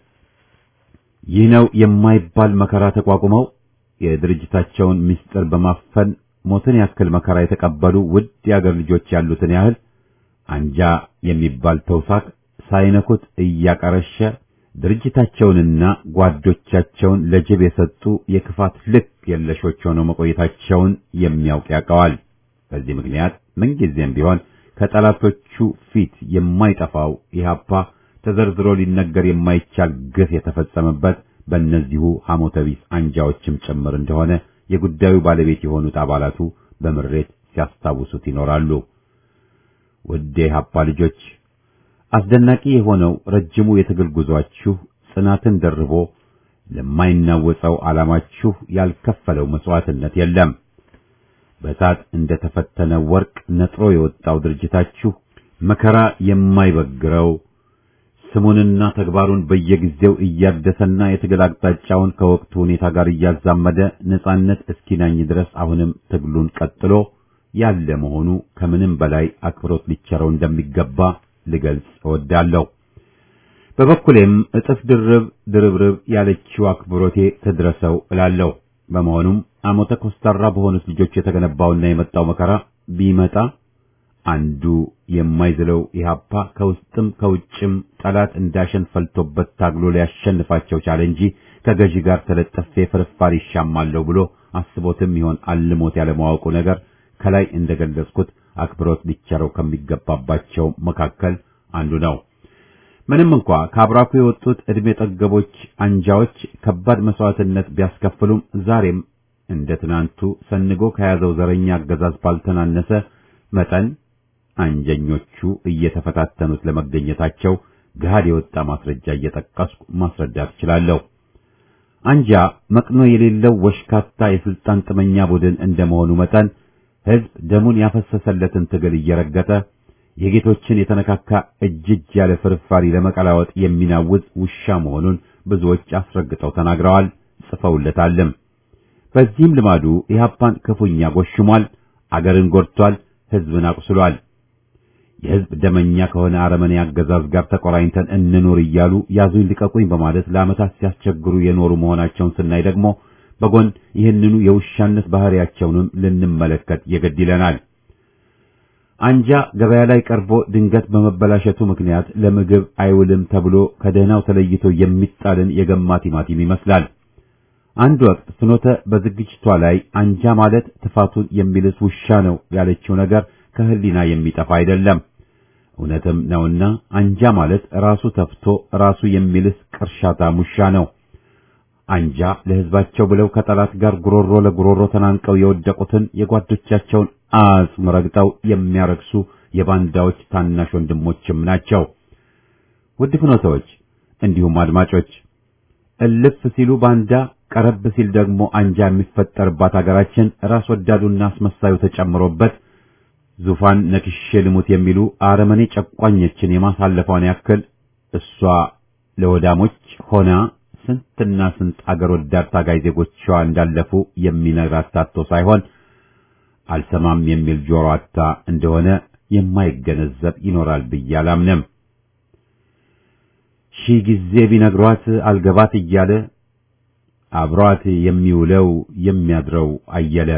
ይህ ነው የማይባል መከራ ተቋቁመው የድርጅታቸውን ምስጢር በማፈን ሞትን ያክል መከራ የተቀበሉ ውድ የአገር ልጆች ያሉትን ያህል አንጃ የሚባል ተውሳክ ሳይነኩት እያቀረሸ ድርጅታቸውንና ጓዶቻቸውን ለጅብ የሰጡ የክፋት ልክ የለሾች ሆነው መቆየታቸውን የሚያውቅ ያውቀዋል። በዚህ ምክንያት ምንጊዜም ቢሆን ከጠላቶቹ ፊት የማይጠፋው ኢህአፓ ተዘርዝሮ ሊነገር የማይቻል ግፍ የተፈጸመበት በእነዚሁ ሐሞተቢስ አንጃዎችም ጭምር እንደሆነ የጉዳዩ ባለቤት የሆኑት አባላቱ በምሬት ሲያስታውሱት ይኖራሉ። ውድ የኢህአፓ ልጆች አስደናቂ የሆነው ረጅሙ የትግል ጉዟችሁ ጽናትን ደርቦ ለማይናወጸው ዓላማችሁ ያልከፈለው መስዋዕትነት የለም። በእሳት እንደ ተፈተነ ወርቅ ነጥሮ የወጣው ድርጅታችሁ መከራ የማይበግረው ስሙንና ተግባሩን በየጊዜው እያደሰና የትግል አቅጣጫውን ከወቅቱ ሁኔታ ጋር እያዛመደ ነጻነት እስኪናኝ ድረስ አሁንም ትግሉን ቀጥሎ ያለ መሆኑ ከምንም በላይ አክብሮት ሊቸረው እንደሚገባ ልገልጽ እወዳለሁ። በበኩሌም እጥፍ ድርብ ድርብርብ ያለችው አክብሮቴ ትድረሰው እላለሁ። በመሆኑም አሞተ ኮስታራ በሆኑት ልጆች የተገነባውና የመጣው መከራ ቢመጣ አንዱ የማይዝለው ኢህአፓ ከውስጥም ከውጭም ጠላት እንዳሸን ፈልቶበት ታግሎ ሊያሸንፋቸው ቻለ እንጂ ከገዢ ጋር ተለጠፌ ፍርፋሪ ይሻማለሁ ብሎ አስቦትም ይሆን አልሞት ያለማወቁ ነገር ከላይ እንደገለጽኩት አክብሮት ሊቸረው ከሚገባባቸው መካከል አንዱ ነው። ምንም እንኳ ከአብራኩ የወጡት ዕድሜ ጠገቦች አንጃዎች ከባድ መስዋዕትነት ቢያስከፍሉም ዛሬም እንደ ትናንቱ ሰንጎ ከያዘው ዘረኛ አገዛዝ ባልተናነሰ መጠን አንጀኞቹ እየተፈታተኑት ለመገኘታቸው ገሃድ የወጣ ማስረጃ እየጠቀስኩ ማስረዳት እችላለሁ። አንጃ መቅኖ የሌለው ወሽካታ የስልጣን ጥመኛ ቡድን እንደመሆኑ መጠን ሕዝብ ደሙን ያፈሰሰለትን ትግል እየረገጠ የጌቶችን የተነካካ እጅ እጅ ያለ ፍርፋሪ ለመቀላወጥ የሚናውዝ ውሻ መሆኑን ብዙዎች አስረግጠው ተናግረዋል፣ ጽፈውለታልም። በዚህም ልማዱ ኢህአፓን ክፉኛ ጎሽሟል፣ አገርን ጎድቷል፣ ሕዝብን አቁስሏል። የሕዝብ ደመኛ ከሆነ አረመኔ አገዛዝ ጋር ተቆራኝተን እንኖር እያሉ ያዙኝ ልቀቁኝ በማለት ለዓመታት ሲያስቸግሩ የኖሩ መሆናቸውን ስናይ ደግሞ በጎን ይህንኑ የውሻነት ባህሪያቸውንም ልንመለከት የግድ ይለናል። አንጃ ገበያ ላይ ቀርቦ ድንገት በመበላሸቱ ምክንያት ለምግብ አይውልም ተብሎ ከደህናው ተለይቶ የሚጣልን የገማ ቲማቲም ይመስላል። አንድ ወቅት ፍኖተ በዝግጅቷ ላይ አንጃ ማለት ትፋቱን የሚልስ ውሻ ነው ያለችው ነገር ከህሊና የሚጠፋ አይደለም። እውነትም ነውና አንጃ ማለት ራሱ ተፍቶ ራሱ የሚልስ ቅርሻታም ውሻ ነው። አንጃ ለሕዝባቸው ብለው ከጠላት ጋር ጉሮሮ ለጉሮሮ ተናንቀው የወደቁትን የጓዶቻቸውን አጽም ረግጠው የሚያረክሱ የባንዳዎች ታናሽ ወንድሞችም ናቸው። ውድ ፍኖተዎች እንዲሁም አድማጮች እልፍ ሲሉ ባንዳ ቀረብ ሲል ደግሞ አንጃ የሚፈጠርባት አገራችን ራስ ወዳዱና አስመሳዩ ተጨምሮበት ዙፋን ነክሼ ልሙት የሚሉ አረመኔ ጨቋኞችን የማሳለፏን ያክል እሷ ለወዳሞች ሆና ስንትና ስንት አገር ወዳድ ታጋይ ዜጎቿ እንዳለፉ የሚነግራት ታቶ ሳይሆን አልሰማም የሚል ጆሮ አታ እንደሆነ የማይገነዘብ ይኖራል ብዬ አላምንም። ሺህ ጊዜ ቢነግሯት አልገባት እያለ አብሯት የሚውለው የሚያድረው አየለ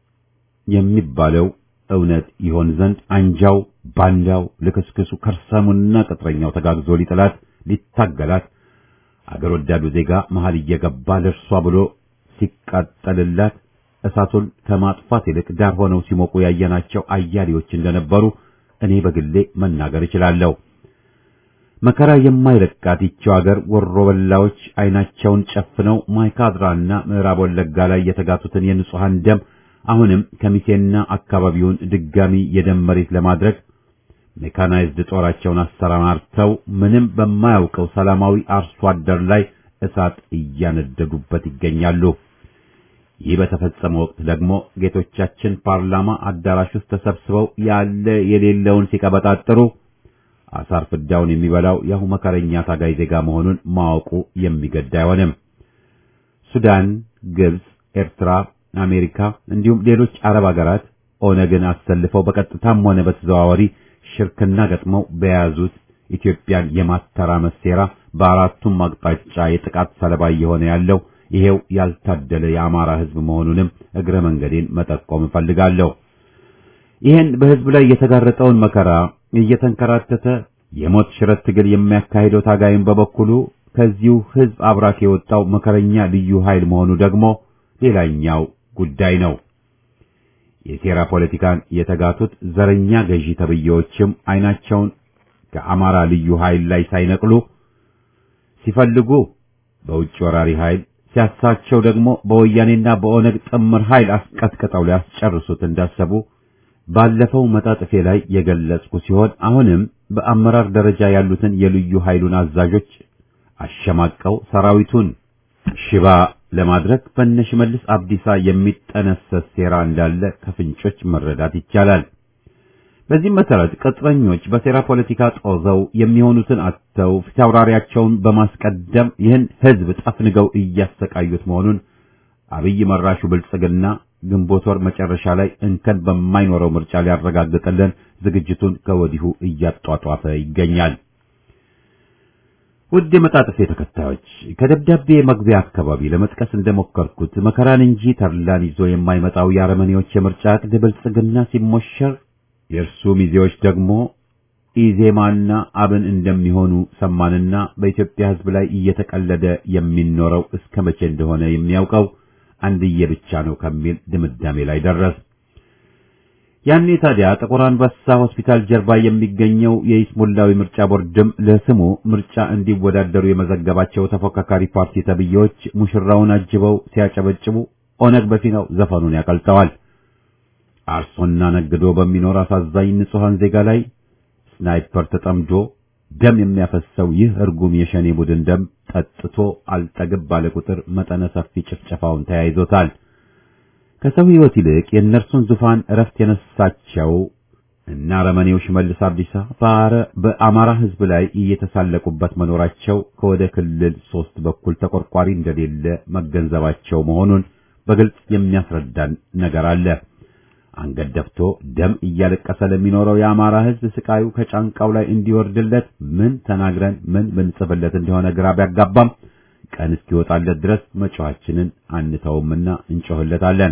የሚባለው እውነት ይሆን ዘንድ አንጃው፣ ባንዳው፣ ልክስክሱ፣ ከርሳሙና ቅጥረኛው ተጋግዞ ሊጥላት ሊታገላት አገር ወዳዱ ዜጋ መሃል እየገባ ለእርሷ ብሎ ሲቃጠልላት እሳቱን ከማጥፋት ይልቅ ዳር ሆነው ሲሞቁ ያየናቸው አያሌዎች እንደነበሩ እኔ በግሌ መናገር እችላለሁ። መከራ የማይለቃት ይቺው አገር ወሮ በላዎች አይናቸውን ጨፍነው ማይካድራና ምዕራብ ወለጋ ላይ የተጋቱትን የንጹሐን ደም አሁንም ከሚሴና አካባቢውን ድጋሚ የደም መሬት ለማድረግ ሜካናይዝድ ጦራቸውን አሰማርተው ምንም በማያውቀው ሰላማዊ አርሶ አደር ላይ እሳት እያነደዱበት ይገኛሉ። ይህ በተፈጸመ ወቅት ደግሞ ጌቶቻችን ፓርላማ አዳራሽ ውስጥ ተሰብስበው ያለ የሌለውን ሲቀበጣጥሩ አሳር ፍዳውን የሚበላው ያሁ መከረኛ ታጋይ ዜጋ መሆኑን ማወቁ የሚገድ አይሆንም። ሱዳን፣ ግብጽ፣ ኤርትራ፣ አሜሪካ እንዲሁም ሌሎች አረብ ሀገራት ኦነግን አሰልፈው በቀጥታም ሆነ በተዘዋዋሪ ሽርክና ገጥመው በያዙት ኢትዮጵያን የማተራመስ ሴራ በአራቱም አቅጣጫ የጥቃት ሰለባ እየሆነ ያለው ይሄው ያልታደለ የአማራ ሕዝብ መሆኑንም እግረ መንገዴን መጠቆም እፈልጋለሁ። ይህን በሕዝብ ላይ የተጋረጠውን መከራ እየተንከራተተ የሞት ሽረት ትግል የሚያካሂደው ታጋይም በበኩሉ ከዚሁ ሕዝብ አብራክ የወጣው መከረኛ ልዩ ኃይል መሆኑ ደግሞ ሌላኛው ጉዳይ ነው። የሴራ ፖለቲካን የተጋቱት ዘረኛ ገዢ ተብዬዎችም አይናቸውን ከአማራ ልዩ ኃይል ላይ ሳይነቅሉ ሲፈልጉ በውጭ ወራሪ ኃይል ሲያሳቸው ደግሞ በወያኔና በኦነግ ጥምር ኃይል አስቀጥቅጠው ሊያስጨርሱት እንዳሰቡ ባለፈው መጣጥፌ ላይ የገለጽኩ ሲሆን አሁንም በአመራር ደረጃ ያሉትን የልዩ ኃይሉን አዛዦች አሸማቀው ሰራዊቱን ሽባ ለማድረግ በነሽመልስ አብዲሳ የሚጠነሰስ ሴራ እንዳለ ከፍንጮች መረዳት ይቻላል። በዚህም መሰረት ቅጥረኞች በሴራ ፖለቲካ ጦዘው የሚሆኑትን አጥተው ፊታውራሪያቸውን በማስቀደም ይህን ሕዝብ ጠፍንገው እያሰቃዩት መሆኑን አብይ መራሹ ብልጽግና ግንቦት ወር መጨረሻ ላይ እንከን በማይኖረው ምርጫ ሊያረጋግጥልን ዝግጅቱን ከወዲሁ እያጧጧፈ ይገኛል። ውድ የመጣጥፌ ተከታዮች ከደብዳቤ መግቢያ አካባቢ ለመጥቀስ እንደሞከርኩት መከራን እንጂ ተድላን ይዞ የማይመጣው የአረመኔዎች የምርጫ ዕቅድ ብልጽግና ሲሞሸር የእርሱ ሚዜዎች ደግሞ ኢዜማና አብን እንደሚሆኑ ሰማንና በኢትዮጵያ ሕዝብ ላይ እየተቀለደ የሚኖረው እስከ መቼ እንደሆነ የሚያውቀው አንድዬ ብቻ ነው ከሚል ድምዳሜ ላይ ደረስ። ያኔ ታዲያ ጥቁር አንበሳ ሆስፒታል ጀርባ የሚገኘው የይስሙላዊ ምርጫ ቦርድም ለስሙ ምርጫ እንዲወዳደሩ የመዘገባቸው ተፎካካሪ ፓርቲ ተብዬዎች ሙሽራውን አጅበው ሲያጨበጭቡ ኦነግ በፊናው ዘፈኑን ያቀልጠዋል። አርሶና ነግዶ በሚኖር አሳዛኝ ንጹሐን ዜጋ ላይ ስናይፐር ተጠምዶ ደም የሚያፈሰው ይህ እርጉም የሸኔ ቡድን ደም ጠጥቶ አልጠግብ ባለ ቁጥር መጠነ ሰፊ ጭፍጨፋውን ተያይዞታል። ከሰው ሕይወት ይልቅ የእነርሱን ዙፋን እረፍት የነሳቸው እና አረመኔው ሽመልስ አብዲሳ በአማራ ሕዝብ ላይ እየተሳለቁበት መኖራቸው ከወደ ክልል ሶስት በኩል ተቆርቋሪ እንደሌለ መገንዘባቸው መሆኑን በግልጽ የሚያስረዳን ነገር አለ። አንገት ደፍቶ ደም እያለቀሰ ለሚኖረው የአማራ ሕዝብ ስቃዩ ከጫንቃው ላይ እንዲወርድለት ምን ተናግረን ምን ብንጽፍለት እንደሆነ ግራ ቢያጋባም ቀን እስኪወጣለት ድረስ መጮኻችንን አንተውምና እንጮህለታለን።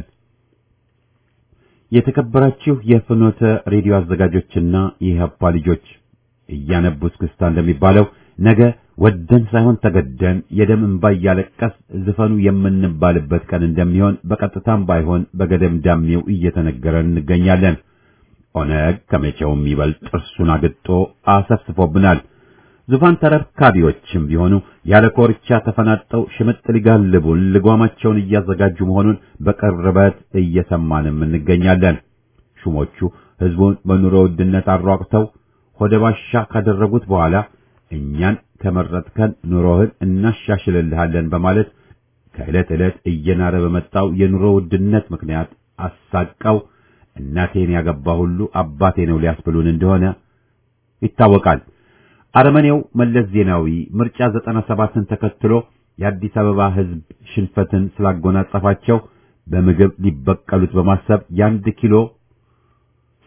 የተከበራችሁ የፍኖተ ሬዲዮ አዘጋጆችና የኢህአፓ ልጆች እያነቡ እስክስታ እንደሚባለው ነገ ወደን ሳይሆን ተገደን የደም እንባ እያለቀስ ዝፈኑ የምንባልበት ቀን እንደሚሆን በቀጥታም ባይሆን በገደም ዳሜው እየተነገረን እንገኛለን። ኦነግ ከመቼውም ይበልጥ ጥርሱን አግጦ አሰፍስፎብናል። ዙፋን ተረካቢዎችም ቢሆኑ ያለ ኮርቻ ተፈናጠው ሽምጥ ሊጋልቡን ልጓማቸውን እያዘጋጁ መሆኑን በቅርበት እየሰማንም እንገኛለን። ሹሞቹ ሕዝቡን በኑሮ ውድነት አሯቅተው ሆደ ባሻ ካደረጉት በኋላ እኛን ከመረጥከን ኑሮህን እናሻሽልልሃለን በማለት ከዕለት ዕለት እየናረ በመጣው የኑሮ ውድነት ምክንያት አሳቀው እናቴን ያገባ ሁሉ አባቴ ነው ሊያስብሉን እንደሆነ ይታወቃል። አረመኔው መለስ ዜናዊ ምርጫ ዘጠና ሰባትን ተከትሎ የአዲስ አበባ ሕዝብ ሽንፈትን ስላጎናጸፋቸው በምግብ ሊበቀሉት በማሰብ የአንድ ኪሎ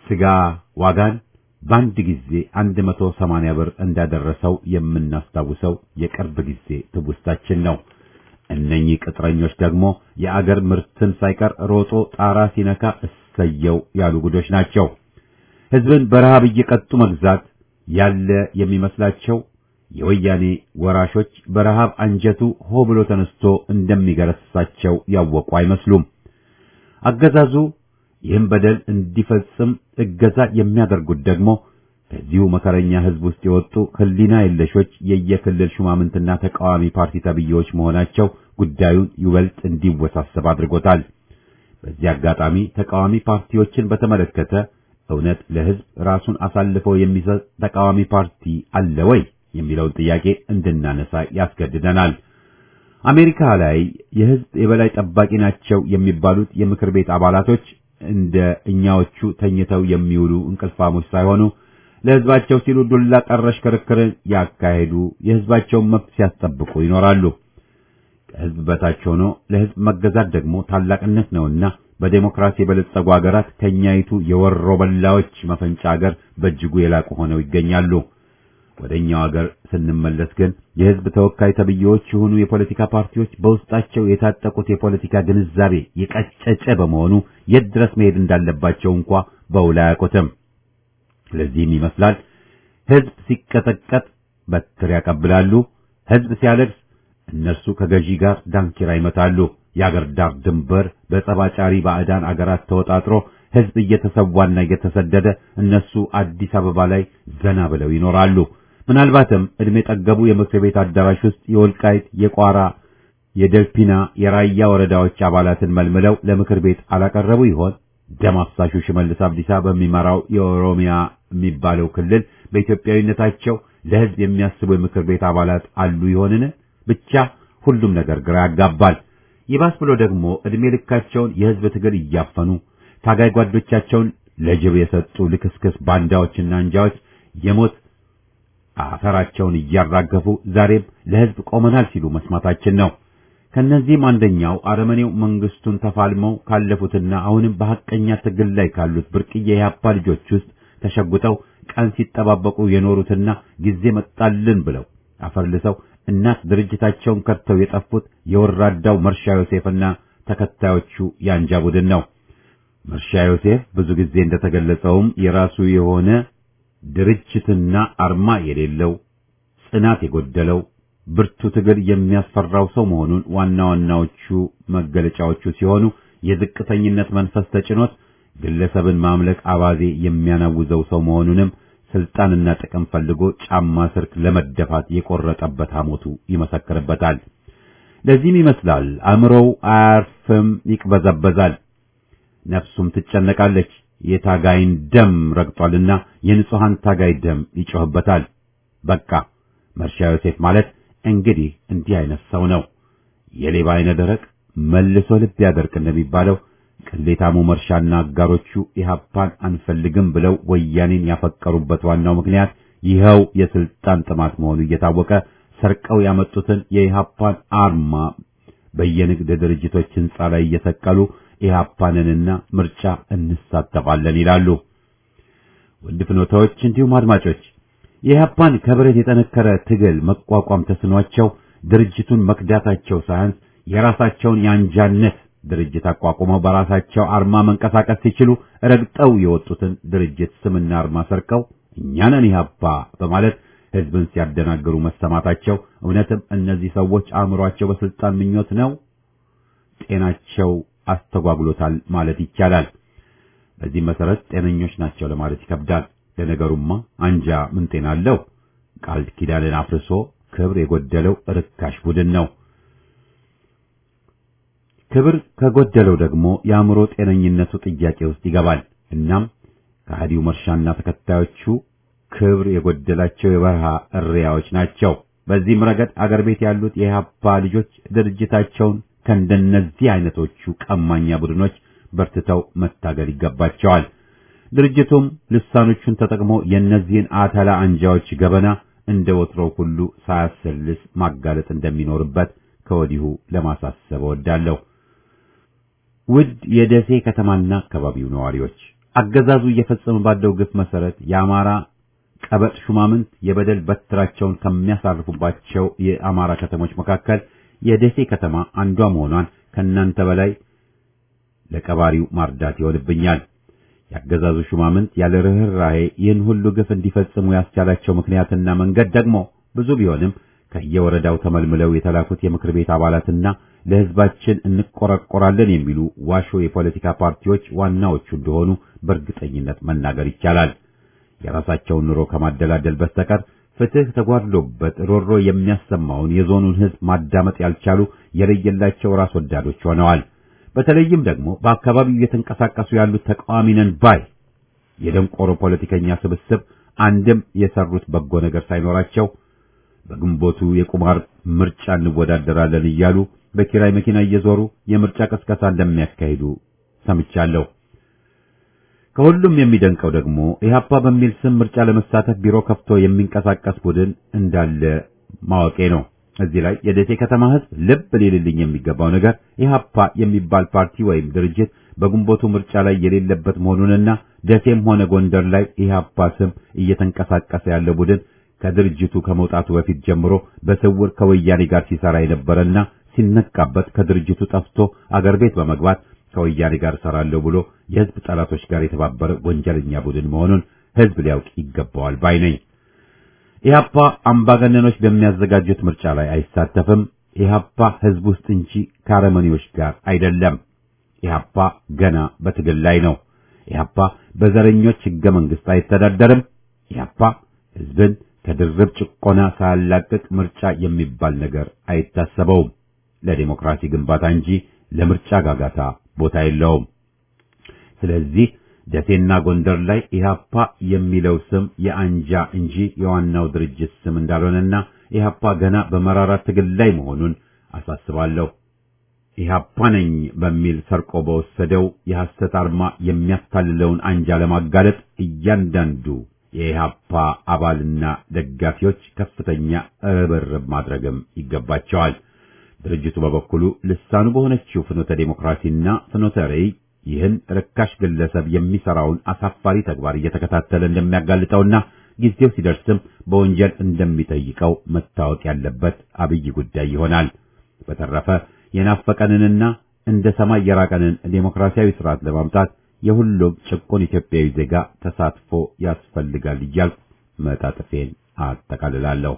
ስጋ ዋጋን በአንድ ጊዜ 180 ብር እንዳደረሰው የምናስታውሰው የቅርብ ጊዜ ትውስታችን ነው። እነኚህ ቅጥረኞች ደግሞ የአገር ምርትን ሳይቀር ሮጦ ጣራ ሲነካ እሰየው ያሉ ጉዶች ናቸው። ሕዝብን በረሃብ እየቀጡ መግዛት ያለ የሚመስላቸው የወያኔ ወራሾች በረሃብ አንጀቱ ሆ ብሎ ተነስቶ እንደሚገረስሳቸው ያወቁ አይመስሉም። አገዛዙ ይህም በደል እንዲፈጽም እገዛ የሚያደርጉት ደግሞ ከዚሁ መከረኛ ሕዝብ ውስጥ የወጡ ሕሊና የለሾች የየክልል ሹማምንትና ተቃዋሚ ፓርቲ ተብዬዎች መሆናቸው ጉዳዩን ይበልጥ እንዲወሳሰብ አድርጎታል። በዚህ አጋጣሚ ተቃዋሚ ፓርቲዎችን በተመለከተ እውነት ለሕዝብ ራሱን አሳልፈው የሚሰጥ ተቃዋሚ ፓርቲ አለ ወይ የሚለውን ጥያቄ እንድናነሳ ያስገድደናል። አሜሪካ ላይ የሕዝብ የበላይ ጠባቂ ናቸው የሚባሉት የምክር ቤት አባላቶች እንደ እኛዎቹ ተኝተው የሚውሉ እንቅልፋሞች ሳይሆኑ ለሕዝባቸው ሲሉ ዱላ ቀረሽ ክርክርን ያካሄዱ የሕዝባቸውን መብት ሲያስጠብቁ ይኖራሉ። ከሕዝብ በታች ሆኖ ለሕዝብ መገዛት ደግሞ ታላቅነት ነውና በዴሞክራሲ የበለጸጉ ሀገራት ከኛይቱ የወሮ በላዎች መፈንጫ ሀገር በእጅጉ የላቁ ሆነው ይገኛሉ። ወደኛው ሀገር ስንመለስ ግን የሕዝብ ተወካይ ተብዬዎች የሆኑ የፖለቲካ ፓርቲዎች በውስጣቸው የታጠቁት የፖለቲካ ግንዛቤ የቀጨጨ በመሆኑ የት ድረስ መሄድ እንዳለባቸው እንኳ በውል አያውቁትም። ለዚህም ይመስላል ሕዝብ ሲቀጠቀጥ በትር ያቀብላሉ፣ ሕዝብ ሲያለቅስ እነርሱ ከገዢ ጋር ዳንኪራ ይመታሉ። የአገር ዳር ድንበር በጸባጫሪ ባዕዳን አገራት ተወጣጥሮ ሕዝብ እየተሰዋና እየተሰደደ እነሱ አዲስ አበባ ላይ ዘና ብለው ይኖራሉ። ምናልባትም ዕድሜ ጠገቡ የምክር ቤት አዳራሽ ውስጥ የወልቃይት፣ የቋራ፣ የደልፒና፣ የራያ ወረዳዎች አባላትን መልምለው ለምክር ቤት አላቀረቡ ይሆን? ደም አፍሳሹ ሽመልስ አብዲሳ በሚመራው የኦሮሚያ የሚባለው ክልል በኢትዮጵያዊነታቸው ለሕዝብ የሚያስቡ የምክር ቤት አባላት አሉ ይሆንን? ብቻ ሁሉም ነገር ግራ ያጋባል። ይባስ ብሎ ደግሞ ዕድሜ ልካቸውን የሕዝብ ትግል እያፈኑ ታጋይ ጓዶቻቸውን ለጅብ የሰጡ ልክስክስ ባንዳዎችና አንጃዎች የሞት አፈራቸውን እያራገፉ ዛሬም ለሕዝብ ቆመናል ሲሉ መስማታችን ነው። ከነዚህም አንደኛው አረመኔው መንግስቱን ተፋልመው ካለፉትና አሁንም በሐቀኛ ትግል ላይ ካሉት ብርቅዬ የኢህአፓ ልጆች ውስጥ ተሸጉጠው ቀን ሲጠባበቁ የኖሩትና ጊዜ መጣልን ብለው አፈርልሰው እናት ድርጅታቸውን ከድተው የጠፉት የወራዳው መርሻ ዮሴፍና ተከታዮቹ የአንጃ ቡድን ነው። መርሻ ዮሴፍ ብዙ ጊዜ እንደተገለጸውም የራሱ የሆነ ድርጅትና አርማ የሌለው ጽናት የጎደለው ብርቱ ትግል የሚያስፈራው ሰው መሆኑን ዋና ዋናዎቹ መገለጫዎቹ ሲሆኑ የዝቅተኝነት መንፈስ ተጭኖት ግለሰብን ማምለክ አባዜ የሚያናውዘው ሰው መሆኑንም ስልጣንና ጥቅም ፈልጎ ጫማ ስር ለመደፋት የቆረጠበት ሐሞቱ ይመሰክርበታል። ለዚህም ይመስላል አእምሮው አያርፍም፣ ይቅበዘበዛል፣ ነፍሱም ትጨነቃለች። የታጋይን ደም ረግጧልና የንጹሐን ታጋይ ደም ይጮህበታል። በቃ መርሻ ዮሴፍ ማለት እንግዲህ እንዲህ አይነት ሰው ነው። የሌባ አይነ ደረቅ መልሶ ልብ ያደርቅ እንደሚባለው ቅሌታሙ መርሻና አጋሮቹ ኢህአፓን አንፈልግም ብለው ወያኔን ያፈቀሩበት ዋናው ምክንያት ይኸው የስልጣን ጥማት መሆኑ እየታወቀ ሰርቀው ያመጡትን የኢህአፓን አርማ በየንግድ ድርጅቶች ህንጻ ላይ እየሰቀሉ ኢህአፓንንና ምርጫ እንሳተፋለን ይላሉ። ውድ ፍኖታዎች እንዲሁም አድማጮች የኢህአፓን ከብረት የጠነከረ ትግል መቋቋም ተስኗቸው ድርጅቱን መክዳታቸው ሳያንስ የራሳቸውን የአንጃነት ድርጅት አቋቁመው በራሳቸው አርማ መንቀሳቀስ ሲችሉ ረግጠው የወጡትን ድርጅት ስምና አርማ ሰርቀው እኛ ነን ኢህአፓ በማለት ህዝብን ሲያደናግሩ መሰማታቸው እውነትም እነዚህ ሰዎች አእምሯቸው በስልጣን ምኞት ነው ጤናቸው አስተጓጉሎታል ማለት ይቻላል። በዚህ መሰረት ጤነኞች ናቸው ለማለት ይከብዳል። ለነገሩማ አንጃ ምን ጤና አለው? ቃል ኪዳንን አፍርሶ ክብር የጎደለው ርካሽ ቡድን ነው። ክብር ከጎደለው ደግሞ የአእምሮ ጤነኝነቱ ጥያቄ ውስጥ ይገባል። እናም ከሃዲው መርሻና ተከታዮቹ ክብር የጎደላቸው የበረሃ እሪያዎች ናቸው። በዚህም ረገድ አገር ቤት ያሉት የኢህአፓ ልጆች ድርጅታቸውን ከእንደነዚህ አይነቶቹ ቀማኛ ቡድኖች በርትተው መታገል ይገባቸዋል። ድርጅቱም ልሳኖቹን ተጠቅሞ የእነዚህን አተላ አንጃዎች ገበና እንደ ወትሮው ሁሉ ሳያሰልስ ማጋለጥ እንደሚኖርበት ከወዲሁ ለማሳሰብ እወዳለሁ። ውድ የደሴ ከተማና አካባቢው ነዋሪዎች አገዛዙ እየፈጸመ ባለው ግፍ መሰረት የአማራ ቀበጥ ሹማምንት የበደል በትራቸውን ከሚያሳርፉባቸው የአማራ ከተሞች መካከል የደሴ ከተማ አንዷ መሆኗን ከእናንተ በላይ ለቀባሪው ማርዳት ይሆንብኛል። የአገዛዙ ሹማምንት ያለ ርኅራኄ ይህን ሁሉ ግፍ እንዲፈጽሙ ያስቻላቸው ምክንያትና መንገድ ደግሞ ብዙ ቢሆንም ከየወረዳው ተመልምለው የተላኩት የምክር ቤት አባላትና ለሕዝባችን እንቆረቆራለን የሚሉ ዋሾ የፖለቲካ ፓርቲዎች ዋናዎቹ እንደሆኑ በእርግጠኝነት መናገር ይቻላል። የራሳቸውን ኑሮ ከማደላደል በስተቀር ፍትህ ተጓድሎበት ሮሮ የሚያሰማውን የዞኑን ሕዝብ ማዳመጥ ያልቻሉ የለየላቸው ራስ ወዳዶች ሆነዋል። በተለይም ደግሞ በአካባቢው እየተንቀሳቀሱ ያሉት ተቃዋሚ ነን ባይ የደንቆሮ ፖለቲከኛ ስብስብ አንድም የሰሩት በጎ ነገር ሳይኖራቸው በግንቦቱ የቁማር ምርጫ እንወዳደራለን እያሉ በኪራይ መኪና እየዞሩ የምርጫ ቀስቀሳ እንደሚያካሂዱ ሰምቻለሁ። ከሁሉም የሚደንቀው ደግሞ ኢህአፓ በሚል ስም ምርጫ ለመሳተፍ ቢሮ ከፍቶ የሚንቀሳቀስ ቡድን እንዳለ ማወቄ ነው። እዚህ ላይ የደሴ ከተማ ህዝብ ልብ ሊልልኝ የሚገባው ነገር ኢህአፓ የሚባል ፓርቲ ወይም ድርጅት በግንቦቱ ምርጫ ላይ የሌለበት መሆኑንና ደሴም ሆነ ጎንደር ላይ ኢህአፓ ስም እየተንቀሳቀሰ ያለ ቡድን ከድርጅቱ ከመውጣቱ በፊት ጀምሮ በስውር ከወያኔ ጋር ሲሰራ የነበረና ሲነቃበት ከድርጅቱ ጠፍቶ አገር ቤት በመግባት ከወያኔ ጋር እሰራለሁ ብሎ የህዝብ ጠላቶች ጋር የተባበረ ወንጀለኛ ቡድን መሆኑን ህዝብ ሊያውቅ ይገባዋል ባይ ነኝ። ኢህአፓ አምባገነኖች በሚያዘጋጁት ምርጫ ላይ አይሳተፍም። ኢህአፓ ህዝብ ውስጥ እንጂ ከአረመኔዎች ጋር አይደለም። ኢህአፓ ገና በትግል ላይ ነው። ኢህአፓ በዘረኞች ህገ መንግስት አይተዳደርም። ኢህአፓ ህዝብን ከድርብ ጭቆና ሳያላቅቅ ምርጫ የሚባል ነገር አይታሰበውም። ለዲሞክራሲ ግንባታ እንጂ ለምርጫ ጋጋታ ቦታ የለውም። ስለዚህ ደሴና ጎንደር ላይ ኢህአፓ የሚለው ስም የአንጃ እንጂ የዋናው ድርጅት ስም እንዳልሆነና ኢህአፓ ገና በመራራ ትግል ላይ መሆኑን አሳስባለሁ። ኢህአፓ ነኝ በሚል ሰርቆ በወሰደው የሐሰት አርማ የሚያታልለውን አንጃ ለማጋለጥ እያንዳንዱ የኢህአፓ አባልና ደጋፊዎች ከፍተኛ ርብርብ ማድረግም ይገባቸዋል። ድርጅቱ በበኩሉ ልሳኑ በሆነችው ፍኖተ ዴሞክራሲና ፍኖተ ርዕይ ይህን ርካሽ ግለሰብ የሚሰራውን አሳፋሪ ተግባር እየተከታተለ እንደሚያጋልጠውና ጊዜው ሲደርስም በወንጀል እንደሚጠይቀው መታወቅ ያለበት አብይ ጉዳይ ይሆናል። በተረፈ የናፈቀንንና እንደ ሰማይ የራቀንን ዴሞክራሲያዊ ስርዓት ለማምጣት የሁሉም ጭቁን ኢትዮጵያዊ ዜጋ ተሳትፎ ያስፈልጋል እያልኩ መጣጥፌን አጠቃልላለሁ።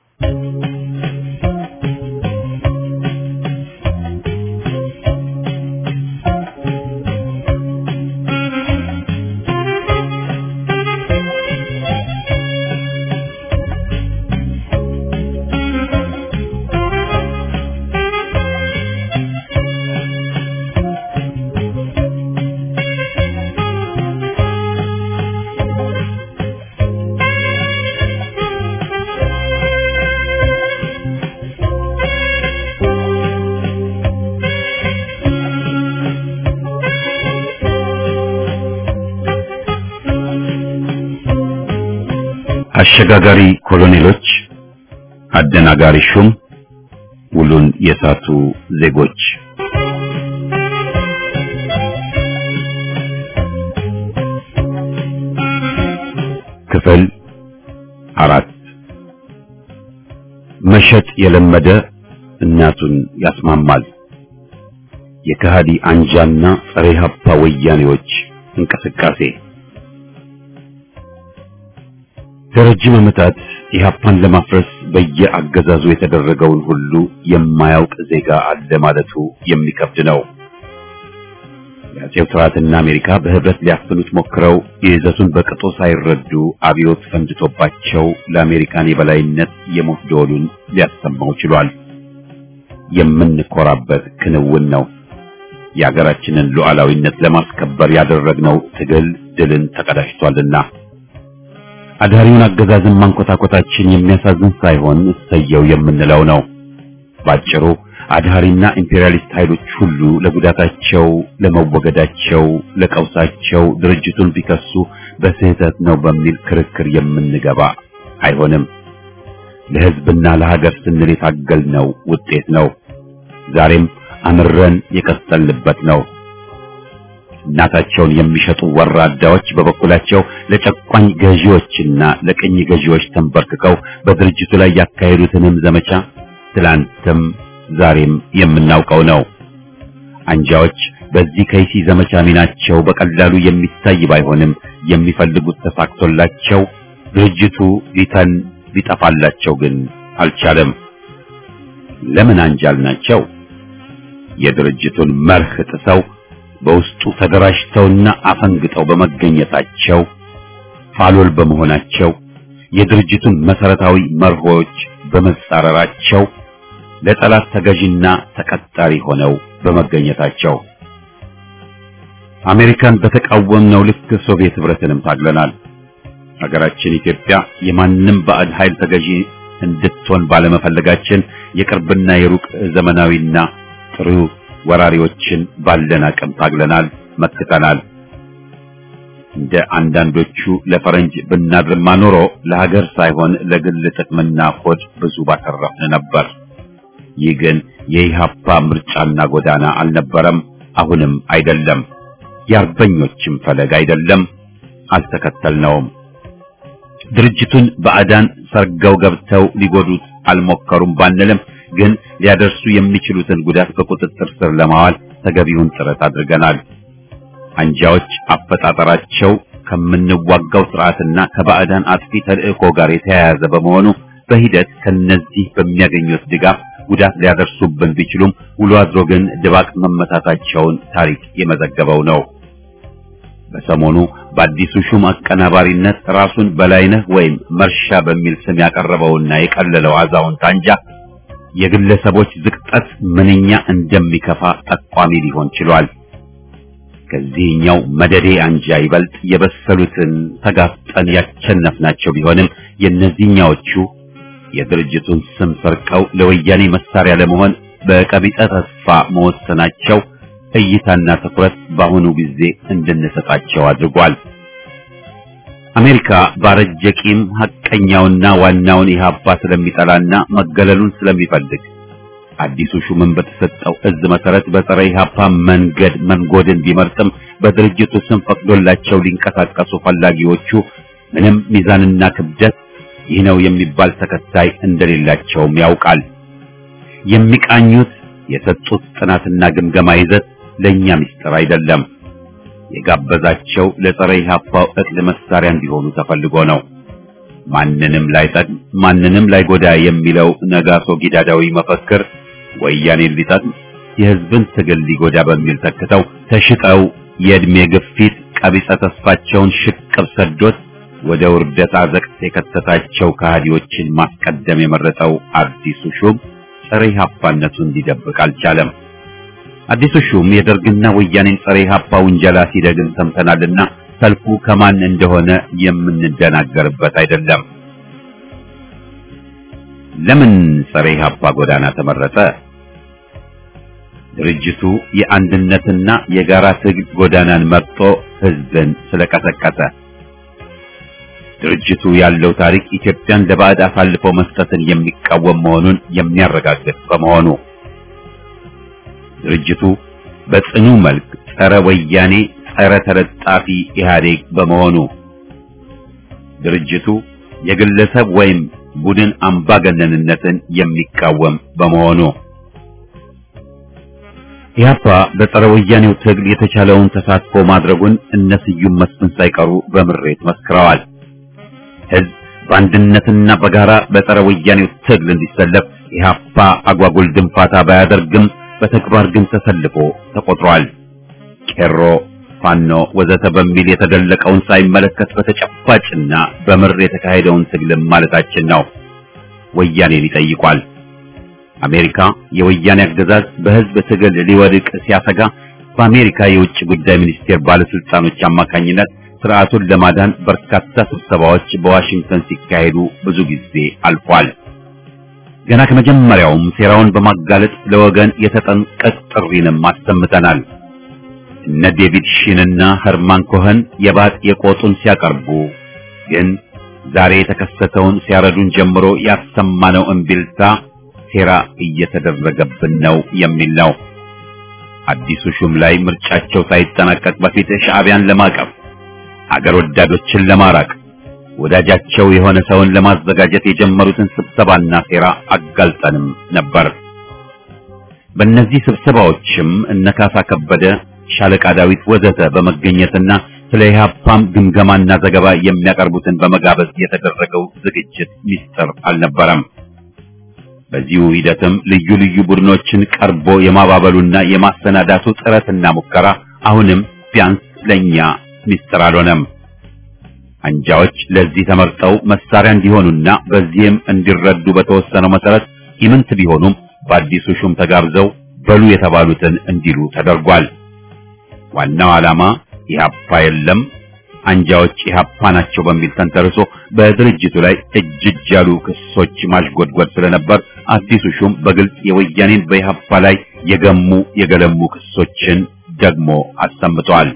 አሸጋጋሪ ኮሎኔሎች፣ አደናጋሪ ሹም፣ ውሉን የሳቱ ዜጎች ክፍል አራት መሸጥ የለመደ እናቱን ያስማማል። የከሃዲ አንጃና ጸረ ኢህአፓ ወያኔዎች እንቅስቃሴ ለረጅም ዓመታት ኢህአፓን ለማፍረስ በየአገዛዙ የተደረገውን ሁሉ የማያውቅ ዜጋ አለ ማለቱ የሚከብድ ነው። የአጼው ስርዓትና አሜሪካ በህብረት ሊያፍኑት ሞክረው የይዘቱን በቅጡ ሳይረዱ አብዮት ፈንድቶባቸው ለአሜሪካን የበላይነት የሞት ደወሉን ሊያሰማው ችሏል። የምንኮራበት ክንውን ነው። የሀገራችንን ሉዓላዊነት ለማስከበር ያደረግነው ትግል ድልን ተቀዳጅቷልና አዳሪውን አገዛዝን ማንኮታኮታችን የሚያሳዝን ሳይሆን እሰየው የምንለው ነው። ባጭሩ አድሃሪና ኢምፔሪያሊስት ኃይሎች ሁሉ ለጉዳታቸው፣ ለመወገዳቸው፣ ለቀውሳቸው ድርጅቱን ቢከሱ በስህተት ነው በሚል ክርክር የምንገባ አይሆንም። ለህዝብና ለሀገር ስንል የታገልነው ውጤት ነው። ዛሬም አምረን የቀጠልንበት ነው። እናታቸውን የሚሸጡ ወራዳዎች በበኩላቸው ለጨቋኝ ገዢዎችና ለቅኝ ገዢዎች ተንበርክከው በድርጅቱ ላይ ያካሄዱትንም ዘመቻ ትላንትም ዛሬም የምናውቀው ነው። አንጃዎች በዚህ ከይሲ ዘመቻ ሚናቸው በቀላሉ የሚታይ ባይሆንም የሚፈልጉት ተሳክቶላቸው ድርጅቱ ሊተን ሊጠፋላቸው ግን አልቻለም። ለምን አንጃል ናቸው? የድርጅቱን መርህ ጥሰው በውስጡ ተደራጅተውና አፈንግጠው በመገኘታቸው ፋሎል በመሆናቸው የድርጅቱን መሰረታዊ መርሆች በመጻረራቸው ለጠላት ተገዥና ተቀጣሪ ሆነው በመገኘታቸው አሜሪካን በተቃወምነው ልክ ሶቪየት ህብረትንም ታግለናል። ሀገራችን ኢትዮጵያ የማንም ባዕድ ኃይል ተገዢ እንድትሆን ባለመፈለጋችን የቅርብና የሩቅ ዘመናዊና ጥሩ ወራሪዎችን ባለን አቅም ታግለናል፣ መክተናል። እንደ አንዳንዶቹ ለፈረንጅ ብናድርማ ኖሮ ለሀገር ሳይሆን ለግል ጥቅምና ሆድ ብዙ ባተረፍን ነበር። ይህ ግን የኢህአፓ ምርጫና ጎዳና አልነበረም፣ አሁንም አይደለም። የአርበኞችም ፈለግ አይደለም፣ አልተከተልነውም። ድርጅቱን ባዕዳን ሰርገው ገብተው ሊጎዱት አልሞከሩም ባንልም ግን ሊያደርሱ የሚችሉትን ጉዳት በቁጥጥር ስር ለማዋል ተገቢውን ጥረት አድርገናል። አንጃዎች አፈጣጠራቸው ከምንዋጋው ስርዓትና ከባዕዳን አጥፊ ተልእኮ ጋር የተያያዘ በመሆኑ በሂደት ከነዚህ በሚያገኙት ድጋፍ ጉዳት ሊያደርሱብን ቢችሉም ውሎ አድሮ ግን ድባቅ መመታታቸውን ታሪክ የመዘገበው ነው። በሰሞኑ በአዲሱ ሹም አቀናባሪነት ራሱን በላይነህ ወይም መርሻ በሚል ስም ያቀረበውና የቀለለው አዛውንት አንጃ የግለሰቦች ዝቅጠት ምንኛ እንደሚከፋ ጠቋሚ ሊሆን ችሏል። ከዚህኛው መደዴ አንጃ ይበልጥ የበሰሉትን ተጋፍጠን ያቸነፍናቸው ቢሆንም የእነዚህኛዎቹ የድርጅቱን ስም ሰርቀው ለወያኔ መሳሪያ ለመሆን በቀቢጸ ተስፋ መወሰናቸው እይታና ትኩረት በአሁኑ ጊዜ እንድንሰጣቸው አድርጓል። አሜሪካ ባረጀ ቂም ሐቀኛውና ዋናውን ኢህአፓ ስለሚጠላና መገለሉን ስለሚፈልግ አዲሱ ሹምን በተሰጠው እዝ መሰረት በፀረ ኢህአፓ መንገድ መንጎድን ቢመርጥም በድርጅቱ ስም ፈቅዶላቸው ሊንቀሳቀሱ ፈላጊዎቹ ምንም ሚዛንና ክብደት ይህ ነው የሚባል ተከታይ እንደሌላቸውም ያውቃል። የሚቃኙት የሰጡት ጥናትና ግምገማ ይዘት ለኛ ምስጢር አይደለም። የጋበዛቸው ለፀረ ኢህአፓው እቅድ መሳሪያ እንዲሆኑ ተፈልጎ ነው። ማንንም ላይጠቅም ማንንም ላይጎዳ የሚለው ነጋሶ ጊዳዳዊ መፈክር ወያኔን ሊጠቅም የህዝብን ትግል ሊጎዳ በሚል ተክተው ተሽጠው የእድሜ ግፊት ቀቢጸ ተስፋቸውን ሽቅብ ሰዶት ወደ ውርደት አዘቅት የከተታቸው ከሃዲዎችን ማስቀደም የመረጠው አዲሱ ሹም ጸረ ኢህአፓነቱን እንዲደብቅ አልቻለም። አዲሱ ሹም የደርግና ወያኔን ጸረ ኢህአፓ ውንጀላ ሲደግም ሰምተናልና ሰልፉ ከማን እንደሆነ የምንደናገርበት አይደለም። ለምን ጸረ ኢህአፓ ጎዳና ተመረጠ? ድርጅቱ የአንድነትና የጋራ ትግል ጎዳናን መርጦ ህዝብን ስለቀሰቀሰ ድርጅቱ ያለው ታሪክ ኢትዮጵያን ለባዕድ አሳልፎ መስጠትን የሚቃወም መሆኑን የሚያረጋግጥ በመሆኑ ድርጅቱ በጽኑ መልክ ጸረ ወያኔ፣ ጸረ ተለጣፊ ኢህአዴግ በመሆኑ ድርጅቱ የግለሰብ ወይም ቡድን አምባገነንነትን የሚቃወም በመሆኑ ኢህአፓ በጸረ ወያኔው ትግል የተቻለውን ተሳትፎ ማድረጉን እነ ስዩም መስፍን ሳይቀሩ በምሬት መስክረዋል። ህዝብ በአንድነትና በጋራ በጸረ ወያኔው ትግል እንዲሰለፍ ኢህአፓ አጓጉል ድንፋታ ባያደርግም በተግባር ግን ተሰልፎ ተቆጥሯል። ቄሮ፣ ፋኖ ወዘተ በሚል የተደለቀውን ሳይመለከት በተጨባጭና በምር የተካሄደውን ትግልም ማለታችን ነው። ወያኔን ይጠይቋል። አሜሪካ የወያኔ አገዛዝ በህዝብ ትግል ሊወድቅ ሲያሰጋ በአሜሪካ የውጭ ጉዳይ ሚኒስቴር ባለስልጣኖች አማካኝነት ስርዓቱን ለማዳን በርካታ ስብሰባዎች በዋሽንግተን ሲካሄዱ ብዙ ጊዜ አልፏል። ገና ከመጀመሪያውም ሴራውን በማጋለጥ ለወገን የተጠንቀቅ ጥሪንም አሰምተናል። እነ ዴቪድ ሺንና ኸርማን ኮኸን የባጥ የቆጡን ሲያቀርቡ ግን ዛሬ የተከሰተውን ሲያረዱን ጀምሮ ያሰማነው እምቢልታ ሴራ እየተደረገብን ነው የሚል ነው። አዲሱ ሹም ላይ ምርጫቸው ሳይጠናቀቅ በፊት ሻዕቢያን ለማቀፍ አገር ወዳዶችን ለማራቅ ወዳጃቸው የሆነ ሰውን ለማዘጋጀት የጀመሩትን ስብሰባና ሴራ አጋልጠንም ነበር። በእነዚህ ስብሰባዎችም እነካሳ ከበደ፣ ሻለቃ ዳዊት ወዘተ በመገኘትና ስለ ኢህአፓም ግምገማና ዘገባ የሚያቀርቡትን በመጋበዝ የተደረገው ዝግጅት ሚስጥር አልነበረም። በዚሁ ሂደትም ልዩ ልዩ ቡድኖችን ቀርቦ የማባበሉና የማሰናዳቱ ጥረትና ሙከራ አሁንም ቢያንስ ለኛ ሚስጥር አልሆነም። አንጃዎች ለዚህ ተመርጠው መሳሪያ እንዲሆኑና በዚህም እንዲረዱ በተወሰነው መሰረት ኢምንት ቢሆኑም በአዲሱ ሹም ተጋብዘው በሉ የተባሉትን እንዲሉ ተደርጓል። ዋናው ዓላማ ኢህአፓ የለም አንጃዎች ኢህአፓ ናቸው በሚል ተንተርሶ በድርጅቱ ላይ እጅ እጅ ያሉ ክሶች ማሽጎድጎድ ስለነበር አዲሱ ሹም በግልጽ የወያኔን በኢህአፓ ላይ የገሙ የገለሙ ክሶችን ደግሞ አሰምተዋል።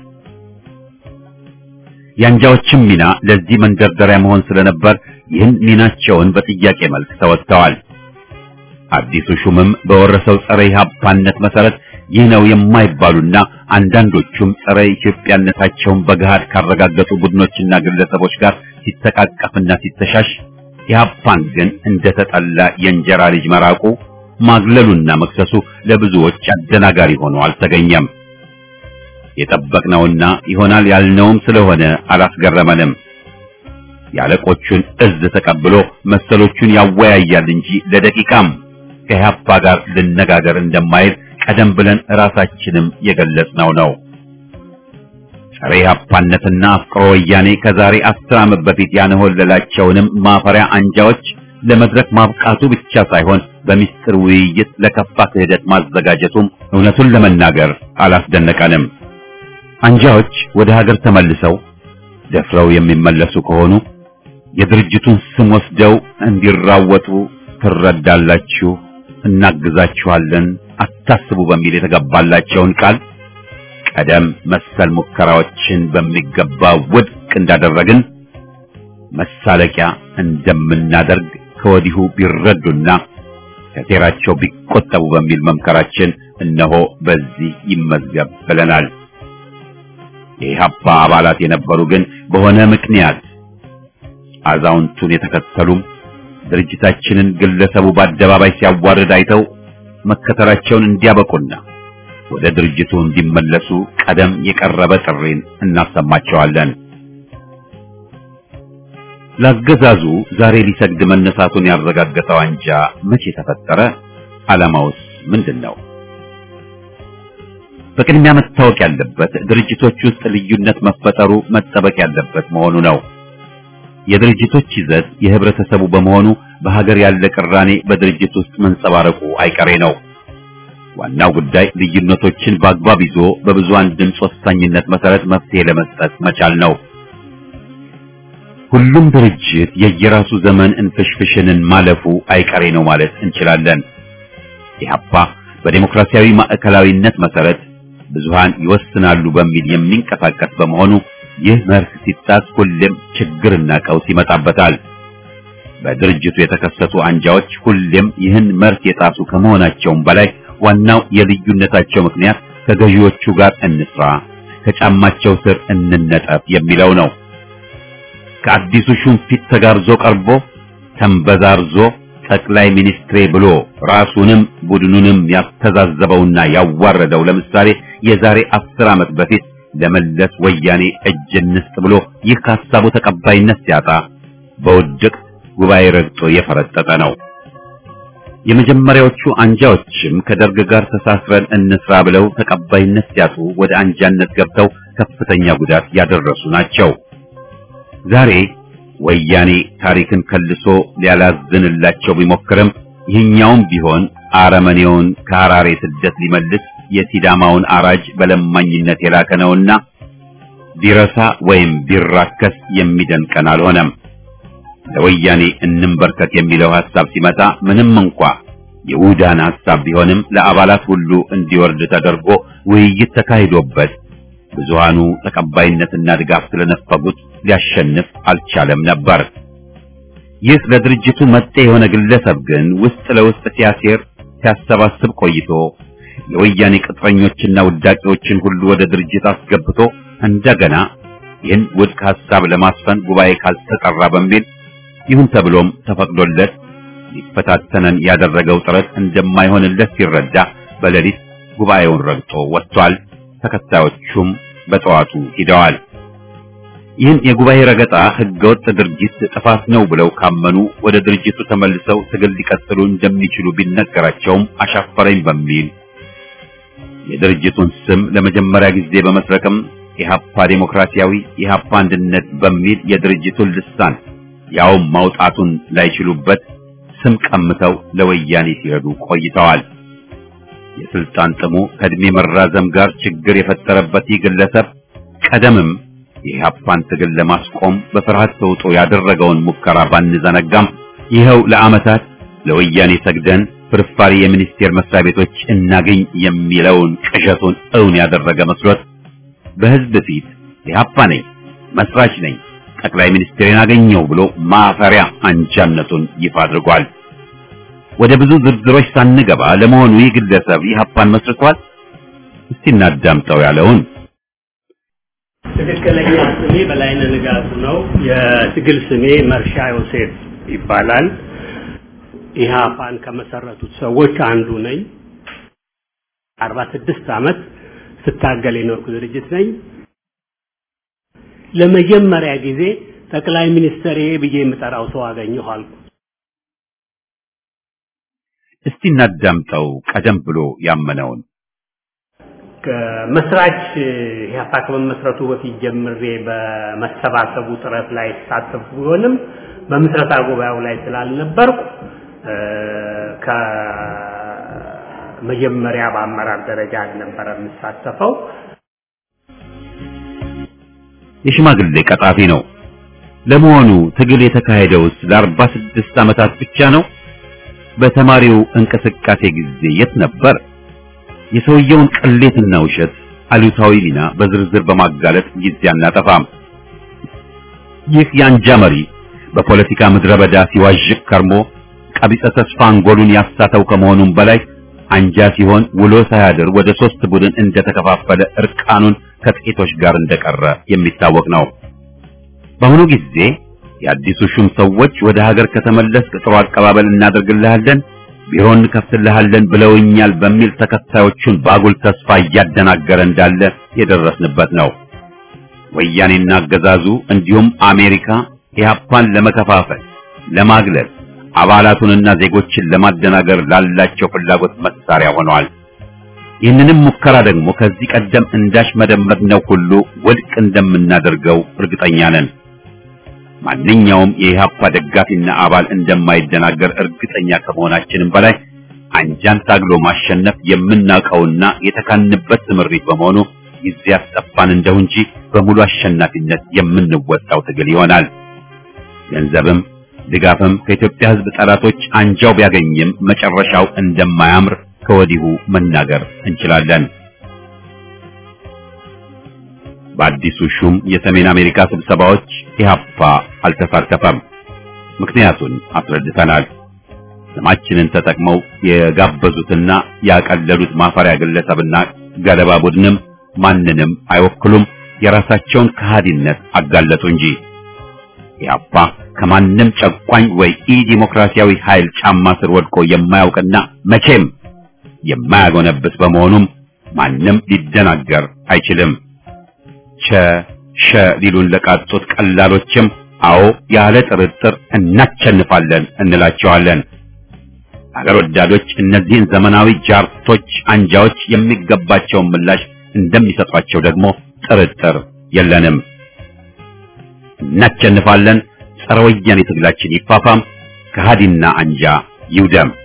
የአንጃዎችም ሚና ለዚህ መንደርደሪያ መሆን ስለነበር ይህን ሚናቸውን በጥያቄ መልክ ተወጥተዋል። አዲሱ ሹምም በወረሰው ጸረ ኢህአፓነት መሰረት ይህ ነው የማይባሉና አንዳንዶቹም ጸረ ኢትዮጵያነታቸውን በገሃድ ካረጋገጡ ቡድኖችና ግለሰቦች ጋር ሲተቃቀፍና ሲተሻሽ ኢህአፓን ግን እንደተጠላ የእንጀራ ልጅ መራቁ ማግለሉና መክሰሱ ለብዙዎች አደናጋሪ ሆኖ አልተገኘም። የጠበቅነውና ይሆናል ያልነውም ስለሆነ አላስገረመንም። የአለቆቹን እዝ ተቀብሎ መሰሎቹን ያወያያል እንጂ ለደቂቃም ከኢህአፓ ጋር ልነጋገር እንደማይል ቀደም ብለን ራሳችንም የገለጽነው ነው። ጸረ ኢህአፓነትና አፍቅሮ ወያኔ ከዛሬ አስር ዓመት በፊት ያንሆለላቸውንም ማፈሪያ አንጃዎች ለመድረክ ማብቃቱ ብቻ ሳይሆን በሚስጥር ውይይት ለከፋ ክህደት ማዘጋጀቱም እውነቱን ለመናገር አላስደነቀንም። አንጃዎች ወደ ሀገር ተመልሰው ደፍረው የሚመለሱ ከሆኑ የድርጅቱን ስም ወስደው እንዲራወጡ ትረዳላችሁ፣ እናግዛችኋለን፣ አታስቡ በሚል የተገባላቸውን ቃል ቀደም መሰል ሙከራዎችን በሚገባ ውድቅ እንዳደረግን መሳለቂያ እንደምናደርግ ከወዲሁ ቢረዱና ከሴራቸው ቢቆጠቡ በሚል መምከራችን እነሆ በዚህ ይመዝገብ ብለናል። የኢህአፓ አባላት የነበሩ ግን በሆነ ምክንያት አዛውንቱን የተከተሉም ድርጅታችንን ግለሰቡ በአደባባይ ሲያዋርድ አይተው መከተላቸውን እንዲያበቁና ወደ ድርጅቱ እንዲመለሱ ቀደም የቀረበ ጥሪን እናሰማቸዋለን። ለአገዛዙ ዛሬ ሊሰግድ መነሳቱን ያረጋገጠው አንጃ መቼ ተፈጠረ? ዓላማውስ ምንድን ነው? በቅድሚያ መታወቅ ያለበት ድርጅቶች ውስጥ ልዩነት መፈጠሩ መጠበቅ ያለበት መሆኑ ነው። የድርጅቶች ይዘት የህብረተሰቡ በመሆኑ በሀገር ያለ ቅራኔ በድርጅት ውስጥ መንጸባረቁ አይቀሬ ነው። ዋናው ጉዳይ ልዩነቶችን በአግባብ ይዞ በብዙሃን ድምፅ ወሳኝነት መሰረት መፍትሄ ለመስጠት መቻል ነው። ሁሉም ድርጅት የየራሱ ዘመን እንፍሽፍሽንን ማለፉ አይቀሬ ነው ማለት እንችላለን። ኢህአፓ በዴሞክራሲያዊ ማዕከላዊነት መሰረት ብዙሃን ይወስናሉ በሚል የሚንቀሳቀስ በመሆኑ ይህ መርህ ሲጣስ ሁሌም ችግርና ቀውስ ይመጣበታል። በድርጅቱ የተከሰቱ አንጃዎች ሁሌም ይህን መርህ የጣሱ ከመሆናቸውም በላይ ዋናው የልዩነታቸው ምክንያት ከገዢዎቹ ጋር እንስራ፣ ከጫማቸው ስር እንነጠፍ የሚለው ነው። ከአዲሱ ሹም ፊት ተጋርዞ ቀርቦ ተንበዛርዞ ጠቅላይ ሚኒስትሬ ብሎ ራሱንም ቡድኑንም ያስተዛዘበውና ያዋረደው ለምሳሌ የዛሬ አስር ዓመት በፊት ለመለስ ወያኔ እጅ እንስጥ ብሎ ይህ ከሀሳቡ ተቀባይነት ሲያጣ በውድቅ ጉባኤ ረግጦ የፈረጠጠ ነው። የመጀመሪያዎቹ አንጃዎችም ከደርግ ጋር ተሳስረን እንስራ ብለው ተቀባይነት ሲያጡ ወደ አንጃነት ገብተው ከፍተኛ ጉዳት ያደረሱ ናቸው። ዛሬ ወያኔ ታሪክን ከልሶ ሊያላዝንላቸው ቢሞክርም ይህኛውም ቢሆን አረመኔውን ከሐራሬ ስደት ሊመልስ የሲዳማውን አራጅ በለማኝነት የላከ ነውና ቢረሳ ወይም ቢራከስ የሚደንቀን አልሆነም። ለወያኔ እንንበርከክ የሚለው ሐሳብ ሲመጣ ምንም እንኳ የውዳን ሐሳብ ቢሆንም ለአባላት ሁሉ እንዲወርድ ተደርጎ ውይይት ተካሂዶበት ብዙሃኑ ተቀባይነትና ድጋፍ ስለነፈጉት ሊያሸንፍ አልቻለም ነበር። ይህ ለድርጅቱ መጤ የሆነ ግለሰብ ግን ውስጥ ለውስጥ ሲያሴር ሲያሰባስብ ቆይቶ የወያኔ ቅጥረኞችና ውዳቂዎችን ሁሉ ወደ ድርጅት አስገብቶ እንደገና ይህን ውድቅ ሐሳብ ለማስፈን ጉባኤ ካልተጠራ በሚል ይሁን ተብሎም ተፈቅዶለት ሊፈታተነን ያደረገው ጥረት እንደማይሆንለት ሲረዳ በሌሊት ጉባኤውን ረግጦ ወጥቷል። ተከታዮቹም በጠዋቱ ሂደዋል። ይህን የጉባኤ ረገጣ ህገወጥ ድርጊት ጥፋት ነው ብለው ካመኑ ወደ ድርጅቱ ተመልሰው ትግል ሊቀጥሉ እንደሚችሉ ቢነገራቸውም አሻፈረኝ በሚል የድርጅቱን ስም ለመጀመሪያ ጊዜ በመስረቅም ኢህአፓ ዴሞክራሲያዊ ኢህአፓ አንድነት በሚል የድርጅቱን ልሳን ያውም ማውጣቱን ላይችሉበት ስም ቀምተው ለወያኔ ሲረዱ ቆይተዋል። የስልጣን ጥሙ ከእድሜ መራዘም ጋር ችግር የፈጠረበት ይህ ግለሰብ ቀደምም የኢህአፓን ትግል ለማስቆም በፍርሃት ተውጦ ያደረገውን ሙከራ ባንዘነጋም ይኸው ለዓመታት ለወያኔ ሰግደን ፍርፋሪ የሚኒስቴር መስሪያ ቤቶች እናገኝ የሚለውን ቅዠቱን እውን ያደረገ መስሎት በህዝብ ፊት ኢህአፓ ነኝ፣ መስራች ነኝ፣ ጠቅላይ ሚኒስትሬን አገኘው ብሎ ማፈሪያ አንጃነቱን ይፋ አድርጓል። ወደ ብዙ ዝርዝሮች ሳንገባ ለመሆኑ ይህ ግለሰብ ኢህአፓን መስርቷል? እስቲ እናዳምጠው ያለውን ትክክለኛ ስሜ በላይነህ ንጋቱ ነው። የትግል ስሜ መርሻ ዮሴፍ ይባላል። ኢህአፓን ከመሰረቱት ሰዎች አንዱ ነኝ። አርባ ስድስት ዓመት ስታገል የኖርኩ ድርጅት ነኝ። ለመጀመሪያ ጊዜ ጠቅላይ ሚኒስትር ብዬ የምጠራው ሰው አገኘሁ አልኩ። እስቲ እናዳምጠው ቀደም ብሎ ያመነውን ከመስራች ኢህአፓ ከመመስረቱ በፊት ጀምሬ በመሰባሰቡ ጥረት ላይ ተሳተፉ ቢሆንም በምስረታ ጉባኤው ላይ ስላልነበርኩ ከመጀመሪያ በአመራር ደረጃ አልነበረ የምሳተፈው። የሽማግሌ ቀጣፊ ነው። ለመሆኑ ትግል የተካሄደውስ ለአርባ ስድስት ዓመታት ብቻ ነው? በተማሪው እንቅስቃሴ ጊዜ የት ነበር? የሰውየውን ቅሌትና ውሸት አሉታዊ ሚና በዝርዝር በማጋለጥ ጊዜ አናጠፋም። ይህ የአንጃ መሪ በፖለቲካ ምድረ በዳ ሲዋዥቅ ከርሞ ቀቢጸ ተስፋ አንጎሉን ያሳተው ከመሆኑም በላይ አንጃ ሲሆን ውሎ ሳያድር ወደ ሶስት ቡድን እንደተከፋፈለ እርቃኑን ከጥቂቶች ጋር እንደቀረ የሚታወቅ ነው። በአሁኑ ጊዜ የአዲሱ ሹም ሰዎች ወደ ሀገር ከተመለስክ ጥሩ አቀባበል እናደርግልሃለን ቢሮ እንከፍትልሃለን ብለውኛል በሚል ተከታዮቹን ባጉል ተስፋ እያደናገረ እንዳለ የደረስንበት ነው። ወያኔና አገዛዙ እንዲሁም አሜሪካ ኢህአፓን ለመከፋፈል፣ ለማግለል፣ አባላቱንና ዜጎችን ለማደናገር ላላቸው ፍላጎት መሳሪያ ሆነዋል። ይህንንም ሙከራ ደግሞ ከዚህ ቀደም እንዳሽ መደመጥነው ሁሉ ውድቅ እንደምናደርገው እርግጠኛ ነን። ማንኛውም የኢህአፓ ደጋፊና አባል እንደማይደናገር እርግጠኛ ከመሆናችንም በላይ አንጃን ታግሎ ማሸነፍ የምናውቀውና የተካንበት ትምሪት በመሆኑ ጊዜ ያስጠፋን እንደው እንጂ በሙሉ አሸናፊነት የምንወጣው ትግል ይሆናል። ገንዘብም ድጋፍም ከኢትዮጵያ ሕዝብ ጠላቶች አንጃው ቢያገኝም መጨረሻው እንደማያምር ከወዲሁ መናገር እንችላለን። በአዲሱ ሹም የሰሜን አሜሪካ ስብሰባዎች ኢህአፓ አልተሳተፈም። ምክንያቱን አስረድተናል። ስማችንን ተጠቅመው የጋበዙትና ያቀለሉት ማፈሪያ ግለሰብና ገለባ ቡድንም ማንንም አይወክሉም። የራሳቸውን ከሃዲነት አጋለጡ እንጂ ኢህአፓ ከማንም ጨቋኝ ወይ ኢ ዲሞክራሲያዊ ኃይል ጫማ ስር ወድቆ የማያውቅና መቼም የማያጎነብስ በመሆኑም ማንም ሊደናገር አይችልም። ቸ ሸ ሊሉን ለቃጡት ቀላሎችም አዎ ያለ ጥርጥር እናቸንፋለን እንላቸዋለን። አገር ወዳዶች እነዚህን ዘመናዊ ጃርቶች አንጃዎች የሚገባቸውን ምላሽ እንደሚሰጧቸው ደግሞ ጥርጥር የለንም። እናቸንፋለን። ጸረ ወያኔ ትግላችን ይፋፋም፣ ከሃዲና አንጃ ይውደም።